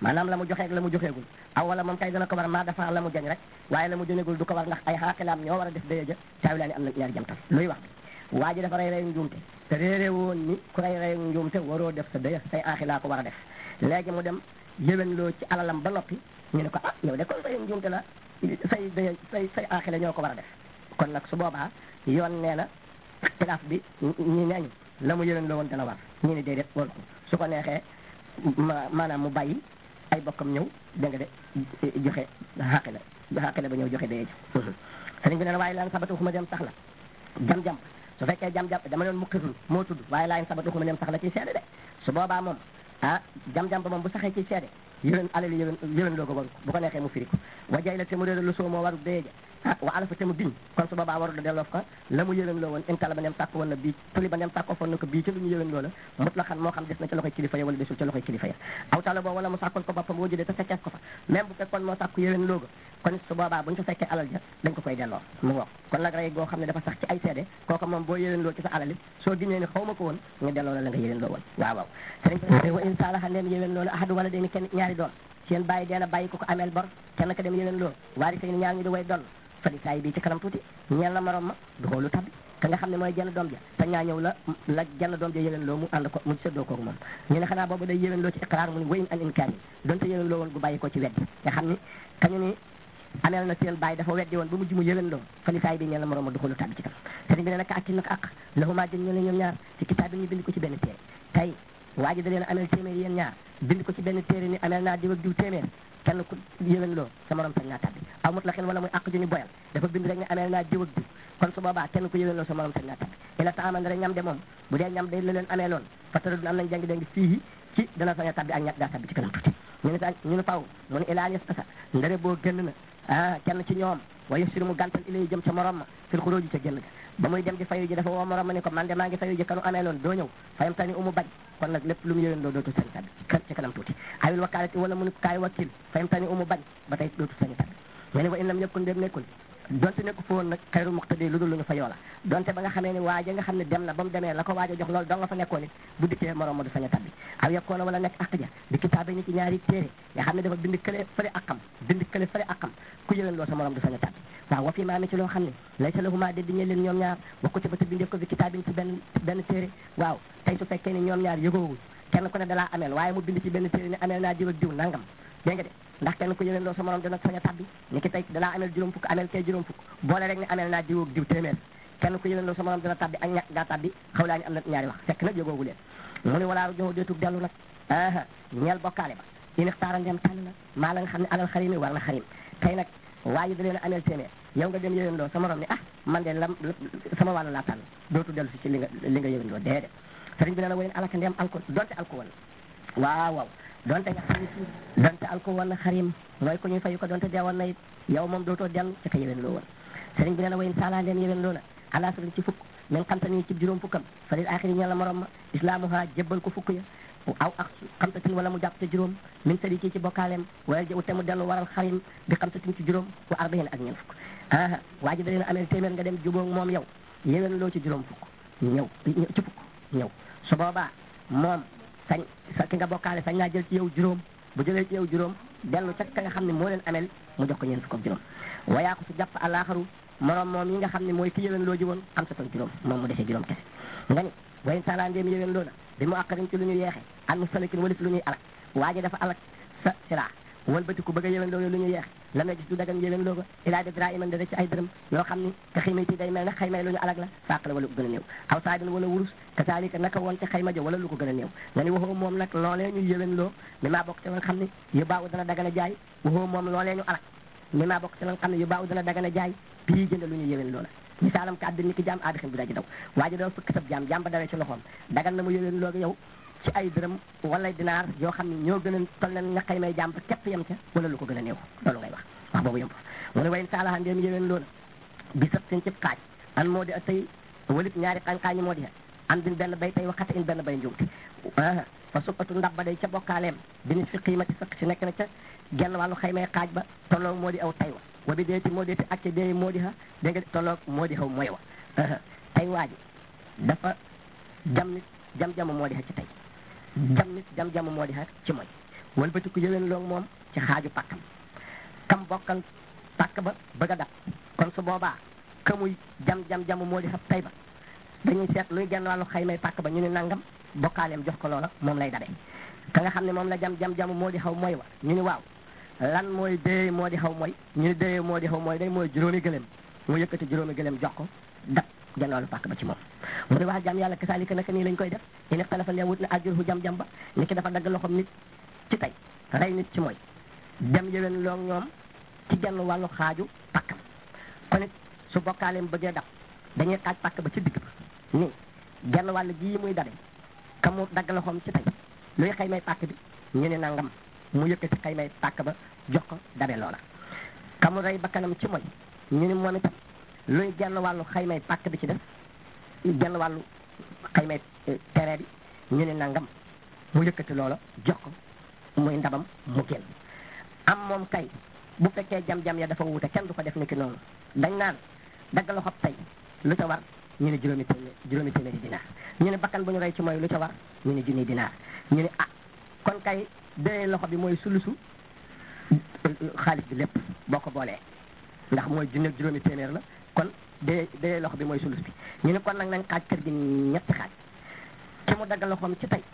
maanaam la mu joxee ak la mu joxeegul aw wala moom kay dana ko war maa dafa la mu jañ rek waaye la mu jënegul du ko war ndax ay xaaqilaam ñoo war a def dëye ja caawi laa ni am na ñaari jamtal luy wax bi waa ji dafa rey rey njuumte te réeré woon ni ku rey rey njuumte waroo def sa dëya say aaxilaa ko war a def léegi mu dem yéwén loo ci alalam ba noppi ñu ne ko ah yow de kon rey njuumte la say dëya say say aaxila ñoo ko war a def kon nag su boobaa yoon nee na xilaaf bi ñi neñ la mu yéwén loo woon dana war ñu ne déedéet waru ko su ko neexee ma maanaam mu bàyyi ay bokkam ñëw dégg nga de joxe xaqi la xaqi la ba ñëw joxe dee ji sëriñ bi nee na waaye laan sabatu xuma dem sax la jam-jam su fekkee jam-jam dama doon muqirul moo tudd waaye laan sabatu xuma dem sax la ciy seede de su boobaa moom ah jam-jam ba moom bu saxee ciy seede yéwén alali yéwén yéwén loo ko waru bu ko neexee mu firi ko wajay la te mu réer lu soo moo waru dee ja ah wa alafa te mu biñ kon su boobaa waru da delloof ko la mu yéwén loo woon intala ba nem sàkk woon na bii tuli ba nem sàkkoo foon na ko bii ci lu ñu yéwén loo la mut la xam moo xam des na ci loxoy kilifa ya wala desul ci loxoy kilifa ya aw tala boo wala mu sàkkoon ko boppam boo jëlee te fekkees ko fa même bu fekkoon moo sàkku yéwén looga kon su boobaa buñu fa fekkee alal ja dañ ko koy delloo mu wax kon nag rey goo xam ne dafa sax ci ay seede kooku moom boo yéwén loo ci sa alali soo giñee ni xaw ma ko woon nga delloo la la nga yéwén loo woon waaw waaw sëriñ bi wa in saalaha ndeem yéwén loo la ahadu wala deni kenn ñaari doon seen bàyyi deena bàyyi ko ko ameel bor kenn ka dem yéwén loo waari say ni ñaar ñu di way doon fadi saa yi bii ci kanam tuuti ñeel na morom ma du xoolu tabbi ka nga xam ne mooy jenn doom ja te ñaa ñëw la la jenn doom ja yéwén loo mu ànd ko mu séddoo kooku moom ñu ne xanaa boobu day yéwén loo ci iqraar mu ni wayin an inkaar yi donte yéwén loo woon gu bàyyi ko ci weddi nga xam ni kañu ni ameel na seen bàyyi dafa weddi woon ba mujj mu yéwén loo fadi saa yi bii ñeel na morom ma du xoolu tabbi ci kanam sëriñ bi ne nag akki nag ak lahuma jën ñu ne ñoom ñaar ci kitaab bi ñu bind ko ci benn téere tey waa ji da leen ameel téeméer yéen ñaar bind ko ci benn téere ni ameel naa diw ak diw téeméer kenn ku yéwén loo sa morom sañ naa tabbi aw mut la xen wala muy àq ju ñu boyal dafa bind rek ne ameel naa diw ak diw kon su boobaa kenn ku yéwén loo sa morom sañ naa tabbi ila taaman dara ñam de moom bu dee ñam day la leen amee loon fatara dun am nañ jàng deng fii ci dana sañ a tabbi ak ñàkk daa tabbi ci kanam tuuti ñu ne sa ñu ne faw mu ne ilaa yes asa ndare boo génn na ah kenn ci ñoom waaye sir mu gàntal ilay jëm ca morom ma fil xuróoji ca génn ga ba muy dem di fayu ji dafa woo morom ma ni ko man de maa ngi fayu ji kanu amee loon doo ñëw fayam tani umu bañ kon nag lépp lu mu yéwén loo dootu sañ tabbi ci kanam tuuti ayul wakaalati wala mu ni kaay wakkil fayam tani umu bañ ba tey dootu sañ tabbi ñu ne wa in lam yëkkun dem nekkul donte nekku fa woon nag xayru muqtadi lu dul lu ñu fa yoola donte ba nga xamee ni waaja nga xam ne dem na ba mu demee la ko waaja jox loolu dong nga fa nekkoon it bu dikkee morom ma du sañ a tabbi aw yekkoona wala nekk ak ja di kitaabe ni ci ñaari téere nga xam ne dafa bind kële fële akam bind kële fële akam ku yëleen loo sa morom du sañ a tabbi waaw wa fi maa mi ci loo xam ne lay sa lahuma de di ñe leen ñoom ñaar wax ko ci ba te bindee ko bi kitaabin ci benn benn téere waaw tey su fekkee ni ñoom ñaar yëgoowul kenn ku ne dalaa ameel waaye mu bind ci benn téere ne ameel naa diw ak diw nangam dégg nga de ndax kenn ku yëleen loo sa morom dina sañ a tabbi ni ki tey dalaa ameel juróom fukk ameel kee juróom fukk boole rek ne ameel naa diw ak diw téeméer kenn ku yëleen loo sa morom dina tabbi ak ñàkk gaa tabbi xaw laa ñu am na ñaari wax fekk nag yëgoogu leen mu ne walaa joxu deetug dellu nag aa ñeel bokkaale ba in xtaara ndem tànn na maa la nga xam ne alal xarim yi war na xarim tey nag waa ji da leen a ameel téeméer yow nga dem yëleen loo sa morom ni ah man de lam sama wàll laa tànn dootu dellu si ci li nga li nga yëleen loo déedéet sëriñ bi nee na wayen alaka ndem alko donte alko woon waaw waaw donte nga xam ne donte alko woon na xarim mooy ko ñuy fayu ko donte deewoon na it yow moom dootoo dellu ci ka yëleen loo woon sëriñ bi nee na wayen saala ndem yëleen loo na ala sëriñ ci fukk min xam tani ci juróom fukkam fa lil axiri ñeel la morom ma islaamuha jébbal ko fukk ya aw ak xamsatin wala mu jàpp te juróom min sadi ci ci bokkaaleem wala jëw te mu dellu waral xarim bi xamsatin ci juróom wa arbahin ak ñeent fukk aa waa ji da leen amee téeméer nga dem jubóog moom yow yéwén loo ci juróom fukk ñëw ci fukk ñëw su boobaa moom sañ sa ki nga bokkaale sañ naa jël ci yow juróom bu jëlee ci yow juróom dellu ca ka nga xam ne moo leen amel mu jox ko ñeent fukk ak juróom wayaa ko su jàpp àllaaxaru morom moom yi nga xam ne mooy ki yéwén loo ji woon xam sa toon juróom moom mu desee juróom kese nga ni wayen sala ndéem yéwén loo na bi mu àqarin ci lu ñu yeexe an mu salakin walif lu ñuy alak waa ji dafa alak sa sila walbati ku bëgg a yéwén loo lu ñu yeexe la nga gis du dagan yéwén loo ko ilaa de dra iman dada ci ay dërëm yoo xam ni ka xiimati day mel ne xaymay lu ñu alak la fàq la wala lu ko gën a néew aw saabin wala wurus ka saalika naka woon ca xayma jo wala lu ko gën a néew nga ni waxoo moom nag loolee ñu yéwén loo mi maa bokk ci la nga xam ne yu baaw dana dagan a jaay waxoo moom loolee ñu alak mi maa bokk ci la nga xam ne yu baaw dana dagan a jaay bii jënd lu ñu yéwén loola misaalam ka àddina ni ki jaam aadi xin bi daji daw waa ji dafa fëkk sab jaam jaam ba dawee ci loxoom dagan na mu yéwén looga yow ci ay dërëm wala dinaar yoo xam ne ñoo gën a toll na nga xëy may jaam ba képp yem ca wala lu ko gën a néew loolu ngay wax wax boobu yem fa mu ne wayn saalaha ndéem yéwén loola bi sab seen cib xaaj an moo di a tey walit ñaari xañ-xaañi moo di an bin benn bay tey waxata in benn bay njuumte fa suppatu ndab ba day ca bokkaaleem binis fi xiimati fekk si nekk na ca genn wàllu xaymay xaaj ba tolloo moo di aw tay wa wa bi deeti moo deeti acca deey moo di ha dégg nga tolloog moo di xaw mooy wa tey waa ji dafa jam nit jam-jamu moo di ha ci tey jam nit jam-jamu moo di ha ci mooy walbatiku yëwén loog moom ci xaaju pàkkam kam bokkal pàkk ba bëgg a dab kon su boobaa ka muy jam jam jam moo di xab tay ba dañuy seet luy genn wàllu xaymay pàkk ba ñu ne nangam bokkaaleem jox ko loola moom lay dabe ka nga xam ne moom la jam jam jam moo di xaw mooy wa ñu ni waaw lan mooy déye moo di xaw mooy ñu ni déye moo di xaw mooy day mooy juróomi gëléem mu yëkkati juróomi gëléem jox ko dab genn wàllu pàkk ba ci moom mu ne wax jam yàlla kasaalika naka nii lañ koy def ini xalafa lee wut na ajurhu jam jam ba ni ki dafa dagg loxom nit ci tey rey nit ci mooy dem yëwen loog ñoom ci genn wàllu xaaju pàkkam kon it su bokkaaleem bëggee dab dañuy xaaj pàkk ba ci digg ba ni genn wàll gii muy dabe ka mu dagg loxoom ci tey luy xëy may pàkk bi ñu ne nangam mu yëkkati xëy may pàkk ba jox ko dabe loola ka mu rey bakkanam ci mooy ñu ne moom itam luy genn wàllu xëy may pàkk bi ci def genn wàllu xëy may tere bi ñu ne nangam mu yëkkati loola jox ko muy ndabam mu génn am moom kay bu fekkee jam-jam ya dafa wuute kenn du ko def ni ki noonu dañ naan dagg loxob tey lu ca war ñu ne juróomi téeméer juróomi téeméeri dinaar ñu ne bakkan bu ñu rey ci mooy lu ca war ñu ne junni dinaar ñu ne ah kon kay dee loxo bi mooy sulusu xaalis bi lépp boo ko boolee ndax mooy junni ak juróomi téeméer la kon dee dee loxo bi mooy sulus bi ñu ne kon nag nañ xaaj kër gi ñetti xaaj ki mu dagg loxoom ci tey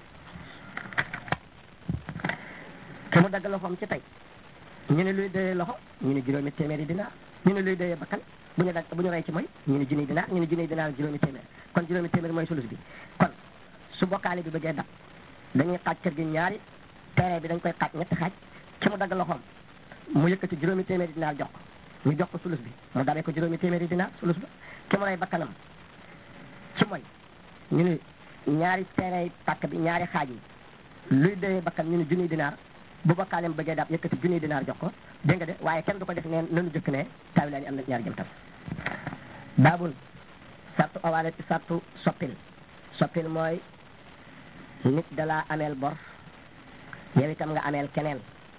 ki mu dagg loxoom ci tey ñu ne luy dee loxo ñu ne juróomi téeméeri dinaar ñu ne luy dee bakkan bu ñu dagg bu ñu rey ci mooy ñu ne junni dinaar ñu ne junni dinaar juróomi téeméer kon juróomi téeméer mooy sulus bi kon su bokkaale bi bëggee dab dañuy xaaj kër gi ñaari terrain bi dañ koy xaaj ñetti xaaj ki mu dagg loxoom mu yëkkati juróomi téeméeri dinaar jox ko ñu jox ko sulus bi mu dabee ko juróomi téeméeri dinaar sulus ba ki mu rey bakkanam ci mooy ñu ne ñaari terrain pàkk bi ñaari xaaj yi luy dee bakkan ñu ne junni dinaar bu bokkaaleem bëggee daab yëkkati junni dinaar jox ko dégg nga de waaye kenn du ko def neen nanu jëkk ne taawilaan yi am na ñaari jëm tam baabul sartu awaale ci sartu soppil soppil mooy nit dalaa ameel bor yow itam nga ameel keneen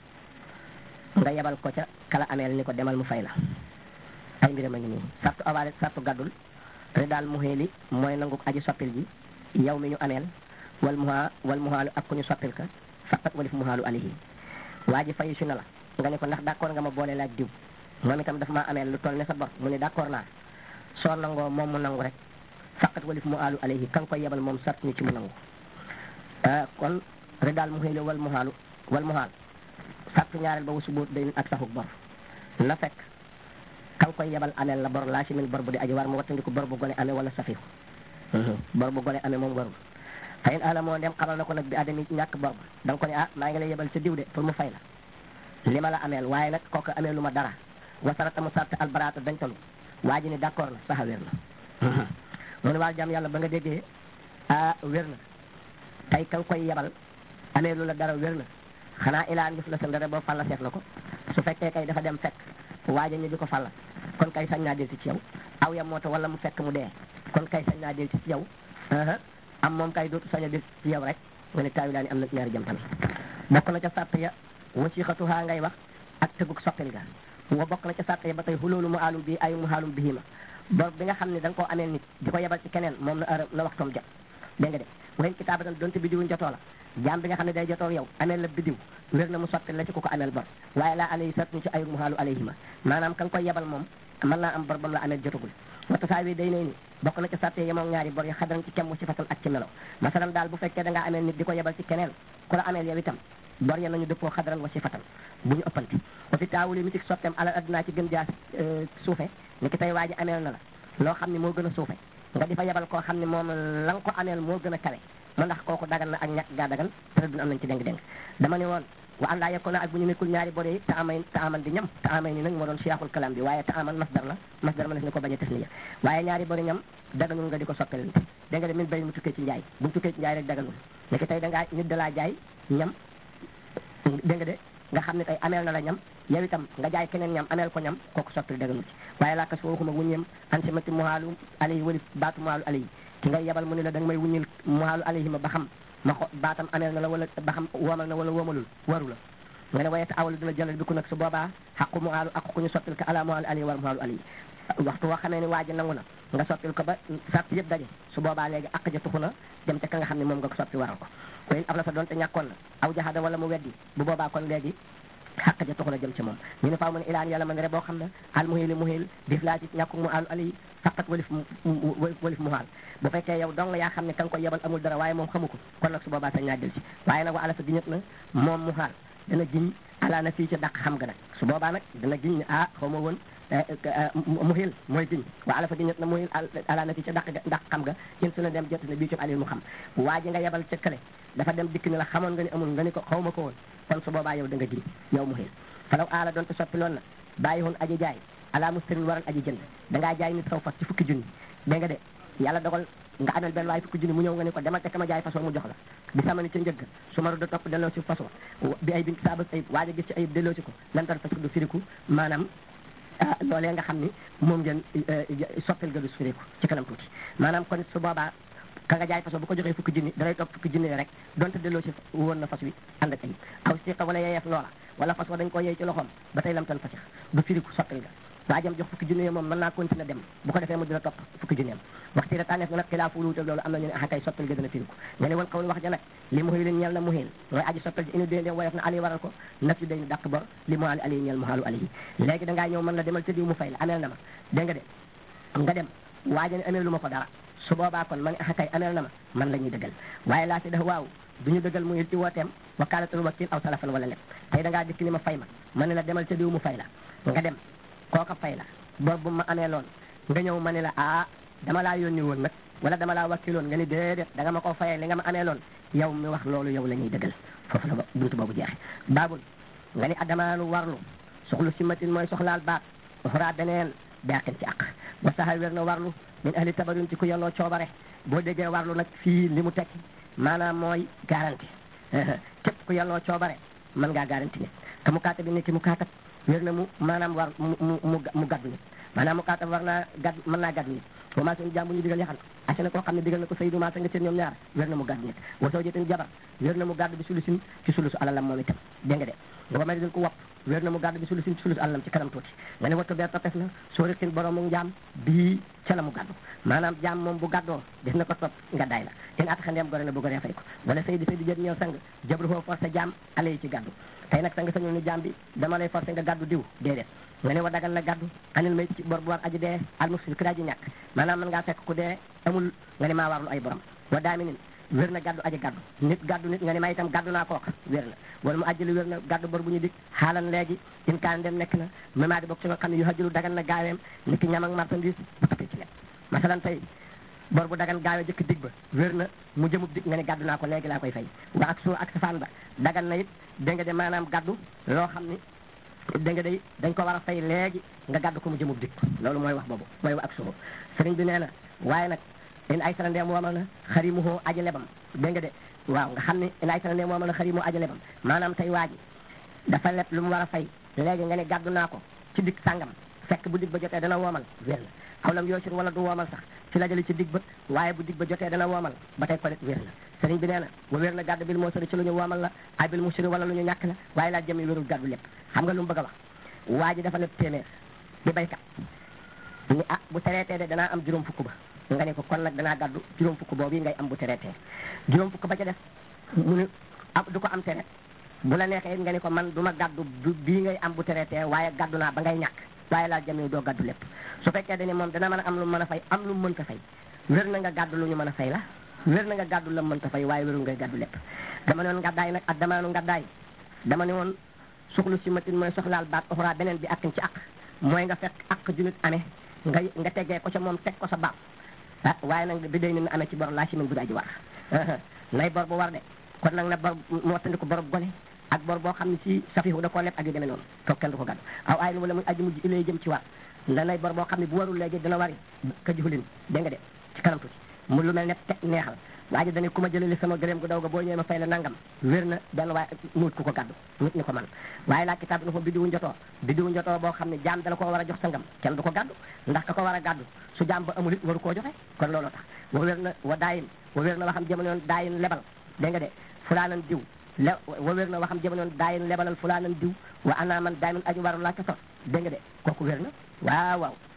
nga yebal ko ca kala ameel ni ko demal mu fay la ay mbiram a ngi nii sartu awaale sartu gaddul te daal mu xeeli mooy nangu aji soppil ji yow mi ñu ameel wal muha wal muhaalu ak ku ñu soppil ka faqat walif muhaalu alayhi waa ji fayu si na la nga ne ko ndax d'accord nga ma boole laaj diw moom itam daf maa ameel lu toll ne sa bor mu ne d'accord naa soo nangoo moom mu nangu rek faqat walif muhaalu alayhi kan koy yebal moom sart ni ci mu nangu kon ridaal mu xëyle wal muhaalu wal muhaal sartu ñaareel ba wasu boot day ak saxuk bor na fekk kan koy yebal ameel la bor laa si min bor bu di aji war mu wattandiku bor bu gone amee wala safihu bor bu gone amee moom warul fayin ala moo dem xamal na ko nag bi adami ñàkk bor ba da nga ko ne ah maa ngi lay yebal sa diw de pour mu fay la li ma la ameel waaye nag kooku amee lu ma dara wasarata mu sart albaraata dañ talu waa ji ni d'accord na saxa wér na mu ne waa jàmm yàlla ba nga déggee ah wér na tey ka nga koy yebal amee lu la dara wér na xanaa ilaan gis la sa ndare boo falla seet na ko su fekkee kay dafa dem fekk waaja ñu di ko falla kon kay sañ naa del ci yow aw ya moo ta wala mu fekk mu dee kon kay sañ naa del ci yow am moom kay dootu sañ a del ci yow rek nga ne taawi laa ni am na ñaari jëm tamit bokk na ca sàtt ya wasixatuhaa ngay wax ak tëguk soppil ga wa bokk na ca sàtt ya ba tey xuloolu mu aalum bi ayu mu haalum bihima bor bi nga xam ne da nga koo ameel nit di ko yebal ci keneen moom na heure na waxtoom jot dégg nga de wayen kitaabatan donte bidiwuñ jotoo la jaam bi nga xam ne day jotoo yow ameel la bidiw wér na mu soppil la ci ku ko ameel bor waaye laa alayhi sart ni ci ayu mu haalu alayhima maanaam ka nga koy yebal moom mën naa am bor bam la ameel jotagul wata saa wi day nay ni bokk na ca sàtte yemoom ñaari bor yi xadaran ci kem ci fatal ak ci melo masalan daal bu fekkee da ngaa ameel nit di ko yebal ci keneen ku la ameel yow itam bor ya nañu dëppoo xadaran wa ci fatal bu ñu ëppante wa fi taawuli mi ci soppeem alal addinaa ci gën jaa suufe ni ki tey waa ji ameel na la loo xam ne moo gën a suufe nga di fa yebal koo xam ne moom la nga ko ameel moo gën a kawe ma ndax kooku dagan na ak ñàkk gaa dagan te dun am nañ ci déng-déng dama ne woon wa an laa yekko na ak bu ñu nekkul ñaari bore yi te amay te aman di ñam te amay ni nag moo doon siyaaxul kalam bi waaye te aman masdar la masdar ma def ni ko bañ a tasniya waaye ñaari bori ñam daganul nga di ko soppelante dégg nga de min bay mu tukkee ci njaay bu mu tukkee ci njaay rek daganul léegi tey da ngaa nit da laa jaay ñam dégg nga de nga xam ne tey ameel na la ñam yow itam nga jaay keneen ñam ameel ko ñam kooku soppil daganul ci waaye laakas fo waxuma wuññeem ansimati muhaalu alayhi wali baatu muhaalu alayhi ki ngay yebal mu ne la da nga may wuññil muhaalu alayhi ma ba xam ma xo baatam ameel na la wala ba xam woomal na wala woomalul waru la nga ne wayete awalu dina jëlal bi ku nag su boobaa xaqu muhaalu ak ku ñu soppil ka ala muhaalu alayhi war muhaalu alayhi waxtu woo xamee ni waa ji nangu na nga soppil ko ba sart yëpp daje su boobaa léegi ak ja tuxu na dem ca ka nga xam ne moom nga ko soppi waral ko koy ab la sa doonte ñàkkoon na aw jaxada wala mu weddi bu boobaa kon léegi xaq ja tuxu na jëm ci moom ñu ne faaw mu ne ilaan yàlla man re boo xam ne al muhili muhil dif laa ci ñàkku mu alu ali faqat walif walif mu haal bu fekkee yow dong yaa xam ne ka nga koy yebal amul dara waaye moom xamu ko kon nag su boobaa sañ naa del ci waaye nag wa ala sa giñat na moom mu haal dana giñ ala na fii ca dàq xam nga nag su boobaa nag dana giñ ne ah xaw ma woon muhil mooy giñ wa ala fa giñat na muhil ala na fii ca dàq dàq xam nga in su na dem jot ne bii ci alil mu xam waa ji nga yebal ca kële dafa dem dikk ne la xamoon nga ni amul nga ni ko xaw ma ko woon kon su boobaa yow da nga giñ yow muhil falaw aala doon te soppi loon na bàyyi woon aji jaay ala mustarin waral aji jënd dangaa jaay nit saw fas ci fukki junni dégg nga de yàlla dogal nga amel benn waaye fukki junni mu ñëw nga ni ko demal te ka ma jaay façon mu jox la bi sama ni ca njëgg su ma da topp delloo si façon bi ay bin saabak ayib waaja gis ci ayib delloo si ko lan tar parce que du firiku maanaam loolee nga xam ni moom ngeen soppil ga du firiku ci kanam tuuti maanaam kon su boobaa ka nga jaay façon bu ko joxee fukki junni dalay topp fukki junni rek donte delloo si woon na fas wi ànd ak ayib aw siqa wala yeyeef loola wala fas wa dañ ko yey ci loxoom ba tey lam tan fasix du firiku soppil ga waajam jox fukki junni moom mën naa continuer dem bu ko defee mu dina topp fukki junni am waxti la tànneef nga nag xilaafu lu wutal loolu am na ñu ne ah kay soppil ga dana firiku nga ne wal xawul wax ja nag li muhil leen ñeel na muhil mooy aji soppil ji inu dee woyof na ali waral ko naf yu day ni dàq bor li mu ali ali ñeel mu xaalu ali léegi dangaa ñëw mën la demal tëddiw mu fay la ameel na ma dégg nga de nga dem waaja ne amee lu ma ko dara su boobaa kon ma ne ah kay ameel na ma man la ñuy dëggal waaye laa si def waaw du ñu dëggal muhil ci wooteem wakaalatul wakil aw salafan wala lépp tey dangaa dikk ni ma fay ma ma ne la demal tëddiw mu fay la nga dem kooka fay la bor bu ma amee loon nga ñëw ma ne la ah dama laa yónni woon nag wala dama laa wakkiloon nga ni déedéet da nga ma ko fayee li nga ma amee loon yow mi wax loolu yow la ñuy dëggal foofu la buntu boobu jeexe baabul nga ni adamaanu warlu soxlu simatin mooy soxlaal baat uxraa beneen beaqin ci àq wa saxa wér na warlu min ahli tabarun ci ku yelloo coobare boo déggee warlu nag fii li mu tekki maanaam mooy garanti képp ku yelloo coobare mën ngaa garanti nit te mu kaata bi ni ki mu kaatab wér na mu maanaam war mu mu mu gaddu nit maanaam mu kaatab war naa gadd mën naa gaddu nit wa maa seen jàmbu ñu digal yaxan ase na koo xam ne digal na ko saydu maa sa nga seen ñoom ñaar wér na mu gaddu nit wa soo jëteen jabar wér na mu gaddu bi sulusin ci sulusu alalam moom itam dégg nga de wa mari din ko wopp wér na mu gaddu bi sulusin ci sulusu alalam ci kanam tuuti nga ne wattu bee toppes na soo riqin boroomu njaam bii ca la mu gaddu maanaam jaam moom bu gaddoo def na ko topp nga day la ten at xandeem gore na bu goree fay ko wala saydi saydi jët ñëw sang jabru foo forcé jaam ale yi ci gaddu tey nag sang sañul ni jaam bi dama lay forcé nga gaddu diw déedéet nga ne wa dagal na gaddu anil may ci bor bu war aji dee almusfil ki daa ji ñàkk maanaam mën ngaa fekk ku dee amul nga ne maa warlu ay borom wa daaminin wér na gaddu aji gaddu nit gaddu nit nga ne ma itam gaddu naa kooka wér na wala mu ajjali wér na gaddu bor bu ñu dik xaalan léegi in kaan dem nekk na mema di bokk ci nga xam ne yu hajjulu dagan na gaaweem nit ki ñam ak marchandise bu tapee ci lekk masalan tey bor bu dagan gaawe jëkk dig ba wér na mu jëmub dig nga ne gaddu naa ko léegi laa koy fay wa ak soo ak safaan ba dagan na it dégg nga de maanaam gaddu loo xam ni dégg nga day dañ ko war a fay léegi nga gaddu ko mu jëmub dig loolu mooy wax boobu mooy ak soo sëriñ bi nee na waaye nag in ay sara ndeem woomal na xarimuhoo aji lebam dégg nga de waaw nga xam ne in ay sara ndeem woomal na xarimuhoo aji lebam maanaam tey waa ji dafa leb lu mu war a fay léegi nga ne gaddu naa ko ci dig sàngam fekk bu dig ba jotee dana woomal wér na aw lam yoosir wala du woomal sax ci la jëli ci dig ba waaye bu dig ba jotee dana woomal ba tey ko det wér na sëriñ bi nee na wa wér na gàddu bil moo sori ci lu ñu woomal la ay bil musiri wala lu ñu ñàkk la waaye laa jëmi wérul gàddu lépp xam nga lu mu bëgg a wax waa ji dafa leb téeméer di baykat ni ah bu tereetee de danaa am juróom fukk ba nga ne ko kon nag danaa gàddu juróom fukk boobu ngay am bu tereetee juróom fukk ba ca def mu ne du ko am tere bu la neexee nga ne ko man du ma gàddu bii ngay am bu tereetee waaye gàddu naa ba ngay ñàkk waaye laa jëmi doo gàddu lépp su fekkee dañu moom dana mën a am lu mën a fay am lu mënta fay wér na nga gàddu lu ñu mën a fay la wér na nga gàddu la mënta fay waaye wérul ngay gàddu lépp dama ne woon ngàddaay nag ak damaanu ngàddaay dama ne woon suxlu si matin mooy soxlaal baat oxra beneen bi akkin ci ak mooy nga fekk ak junit amee nga nga teggee ko ca moom teg ko sa baat ah waaye nag bi day ni amee ci bor laa si min bu daa ji war nay bor bu war de kon nag na bor moo tandi ko borob gone ak bor boo xam ne si safihu da koo leb ak yu demee noonu toog kenn du ko gàddu aw ay wala muy aji mujj ilay jëm ci war la nay bor boo xam ne bu warul léegi dina wari ka jixulin dégg nga de ci kanam tuuti mu lu mel ne te neexal waa ji dañu ku ma jëleli sama gëréem gu daw ga boo ñëwee ma fay la nangam wér na benn waaye nuut ku ko gàddu nit ñi ko man waaye laa kitaab na fa biddiwu njotoo biddiwu njotoo boo xam ne jaam dala ko war a jox sangam kenn du ko gàddu ndax ka ko war a gàddu su jaam ba amul it waru koo joxe kon looloo tax wa wér na wa daayin wa wér na waxam jamono yoon daayin lebal dégg nga de fulaanan diw le wa wér na waxam jamono yoon daayin lebalal fulaanan diw wa ana man daayin aju waru laa ca sos dégg nga de kooku wér na waaw waaw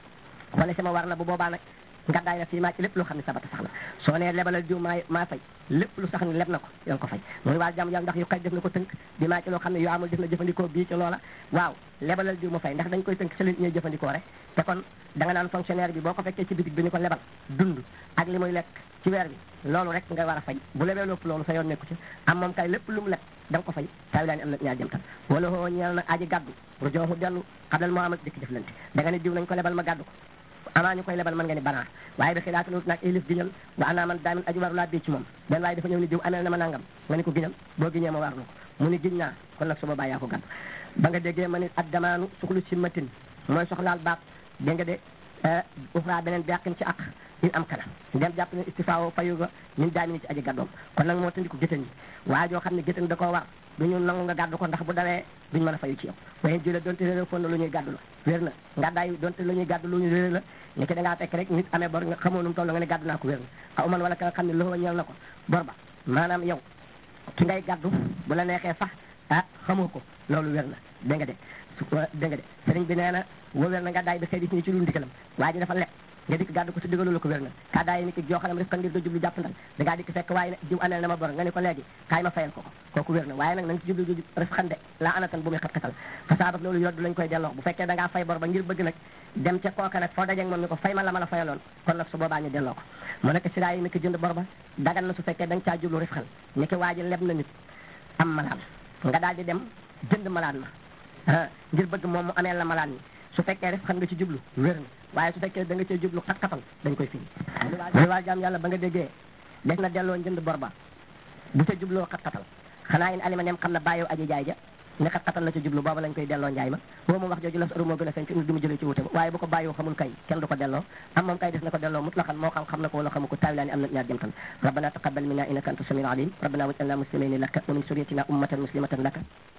wala sama war na bu boobaa nag ngàddaay na fii maa ci lépp loo xam ne sabata sax na soo nee lebalal jiw maa maa fay lépp lu sax ne leb na ko yaa ngi ko fay muy waa jàmm yàlla ndax yu xay def na ko tënk bi maa ci loo xam ne yu amul def na jëfandikoo bii ci loola waaw lebalal jiw mu fay ndax dañ koy tënk ci li ñuy jëfandikoo rek te kon da nga naan fonctionnaire bi boo ko fekkee ci bitig bi ñu ko lebal dund ak li muy lekk ci weer bi loolu rek nga war a fay bu lebee lépp loolu sa yoon nekku ci am moom kay lépp lu mu leb da nga ko fay saa yu laa ni am na ñaar jëm tan wala hoo ñeel na aji gàddu rujooxu dellu xablal moo amal dikk jëflante da nga ne diw nañ ko lebal ma gàddu ko amaa ñu koy lebal mën nga ni banaa waaye bi xilaata lut naag ilif giñal wa anaa man daamin aji waru laa bii ci moom benn waaye dafa ñëw ni diw amee na ma nangam nga ni ko giñal boo giñee ma war na ko mu ni giñ naa kon nag su boobaa yaa ko gàddu ba nga déggee ma ni ad damaanu suxlu si matin mooy soxlaal baat dégg nga de uxraa beneen beqin ci ak in am kana dem jàpp ne istifaawo fayu ga min daami ni ci aji gàddoom kon nag moo tandi ko géttan yi waaye joo xam ne géttan da koo war duñu nangu nga gàddu ko ndax bu dawee duñ mën a fayu ci yow wayen jële donte réeré fon na lu ñuy gàddu la wér na ngàddaay donte lu ñuy gàddu lu ñu réeré la ni ki da ngaa fekk rek nit amee bor nga xamoo nu mu toll nga ne gàddu naa ko wér na xaw man wala ka nga xam ne loxo ñeel na ko bor ba maanaam yow ki ngay gàddu bu la neexee sax ah xamoo ko loolu wér na dégg nga de su dégg nga de sëriñ bi nee na woo wér na ngàddaay bi xëy di ci lu ndikalam waa ji dafa lekk nga dikk gàddu ko su digalu la ko wér na kàddaay ni ki joo xam ne rek ngir nga jublu jàpp ndal da ngaa dikk fekk waaye ne diw ameel na ma bor nga ne ko léegi kaay ma fayal ko ko kooku wér na waaye nag nañ ci jublu jublu rek xande laa anatan bu muy xat-xatal fasaabak loolu yoddu lañ koy delloo bu fekkee da ngaa fay bor ba ngir bëgg nag dem ca kooka nag foo dajeeg moom ni ko fay ma la ma la fayaloon kon nag su boobaa ñu delloo ko mu nekk si daa yi ni ki jënd bor ba dagan na su fekkee da nga caa jublu rek xal ni ki waa ji leb na nit am malaan nga daal di dem jënd malaan ma ngir bëgg moom mu ameel la malaan ni su fekkee rek xam nga ci jublu wér na waaye su fekkee da nga cee jublu xat-xatal dañ koy firi li waa jaam yàlla ba nga déggee des na delloo njënd bor ba bu ca jubloo xat-xatal xanaa in alima nem xam na bàyyow aji jaay ja ne xat-xatal la ca jublu booba lañ koy delloo njaay ma boo moom wax jooju la sa moo gën a feeñ ci di mu jëlee ci wute ba waaye bu ko bàyyoo xamul kay kenn du ko delloo am moom kay des na ko delloo mutlaqan moo xam xam na ko wala xamu ko taawilaani am na ñaar jëm tan rabbana taqabbal minna innaka anta samiul alim rabbana waj'alna muslimin laka wa min suryatina ummatan muslimatan laka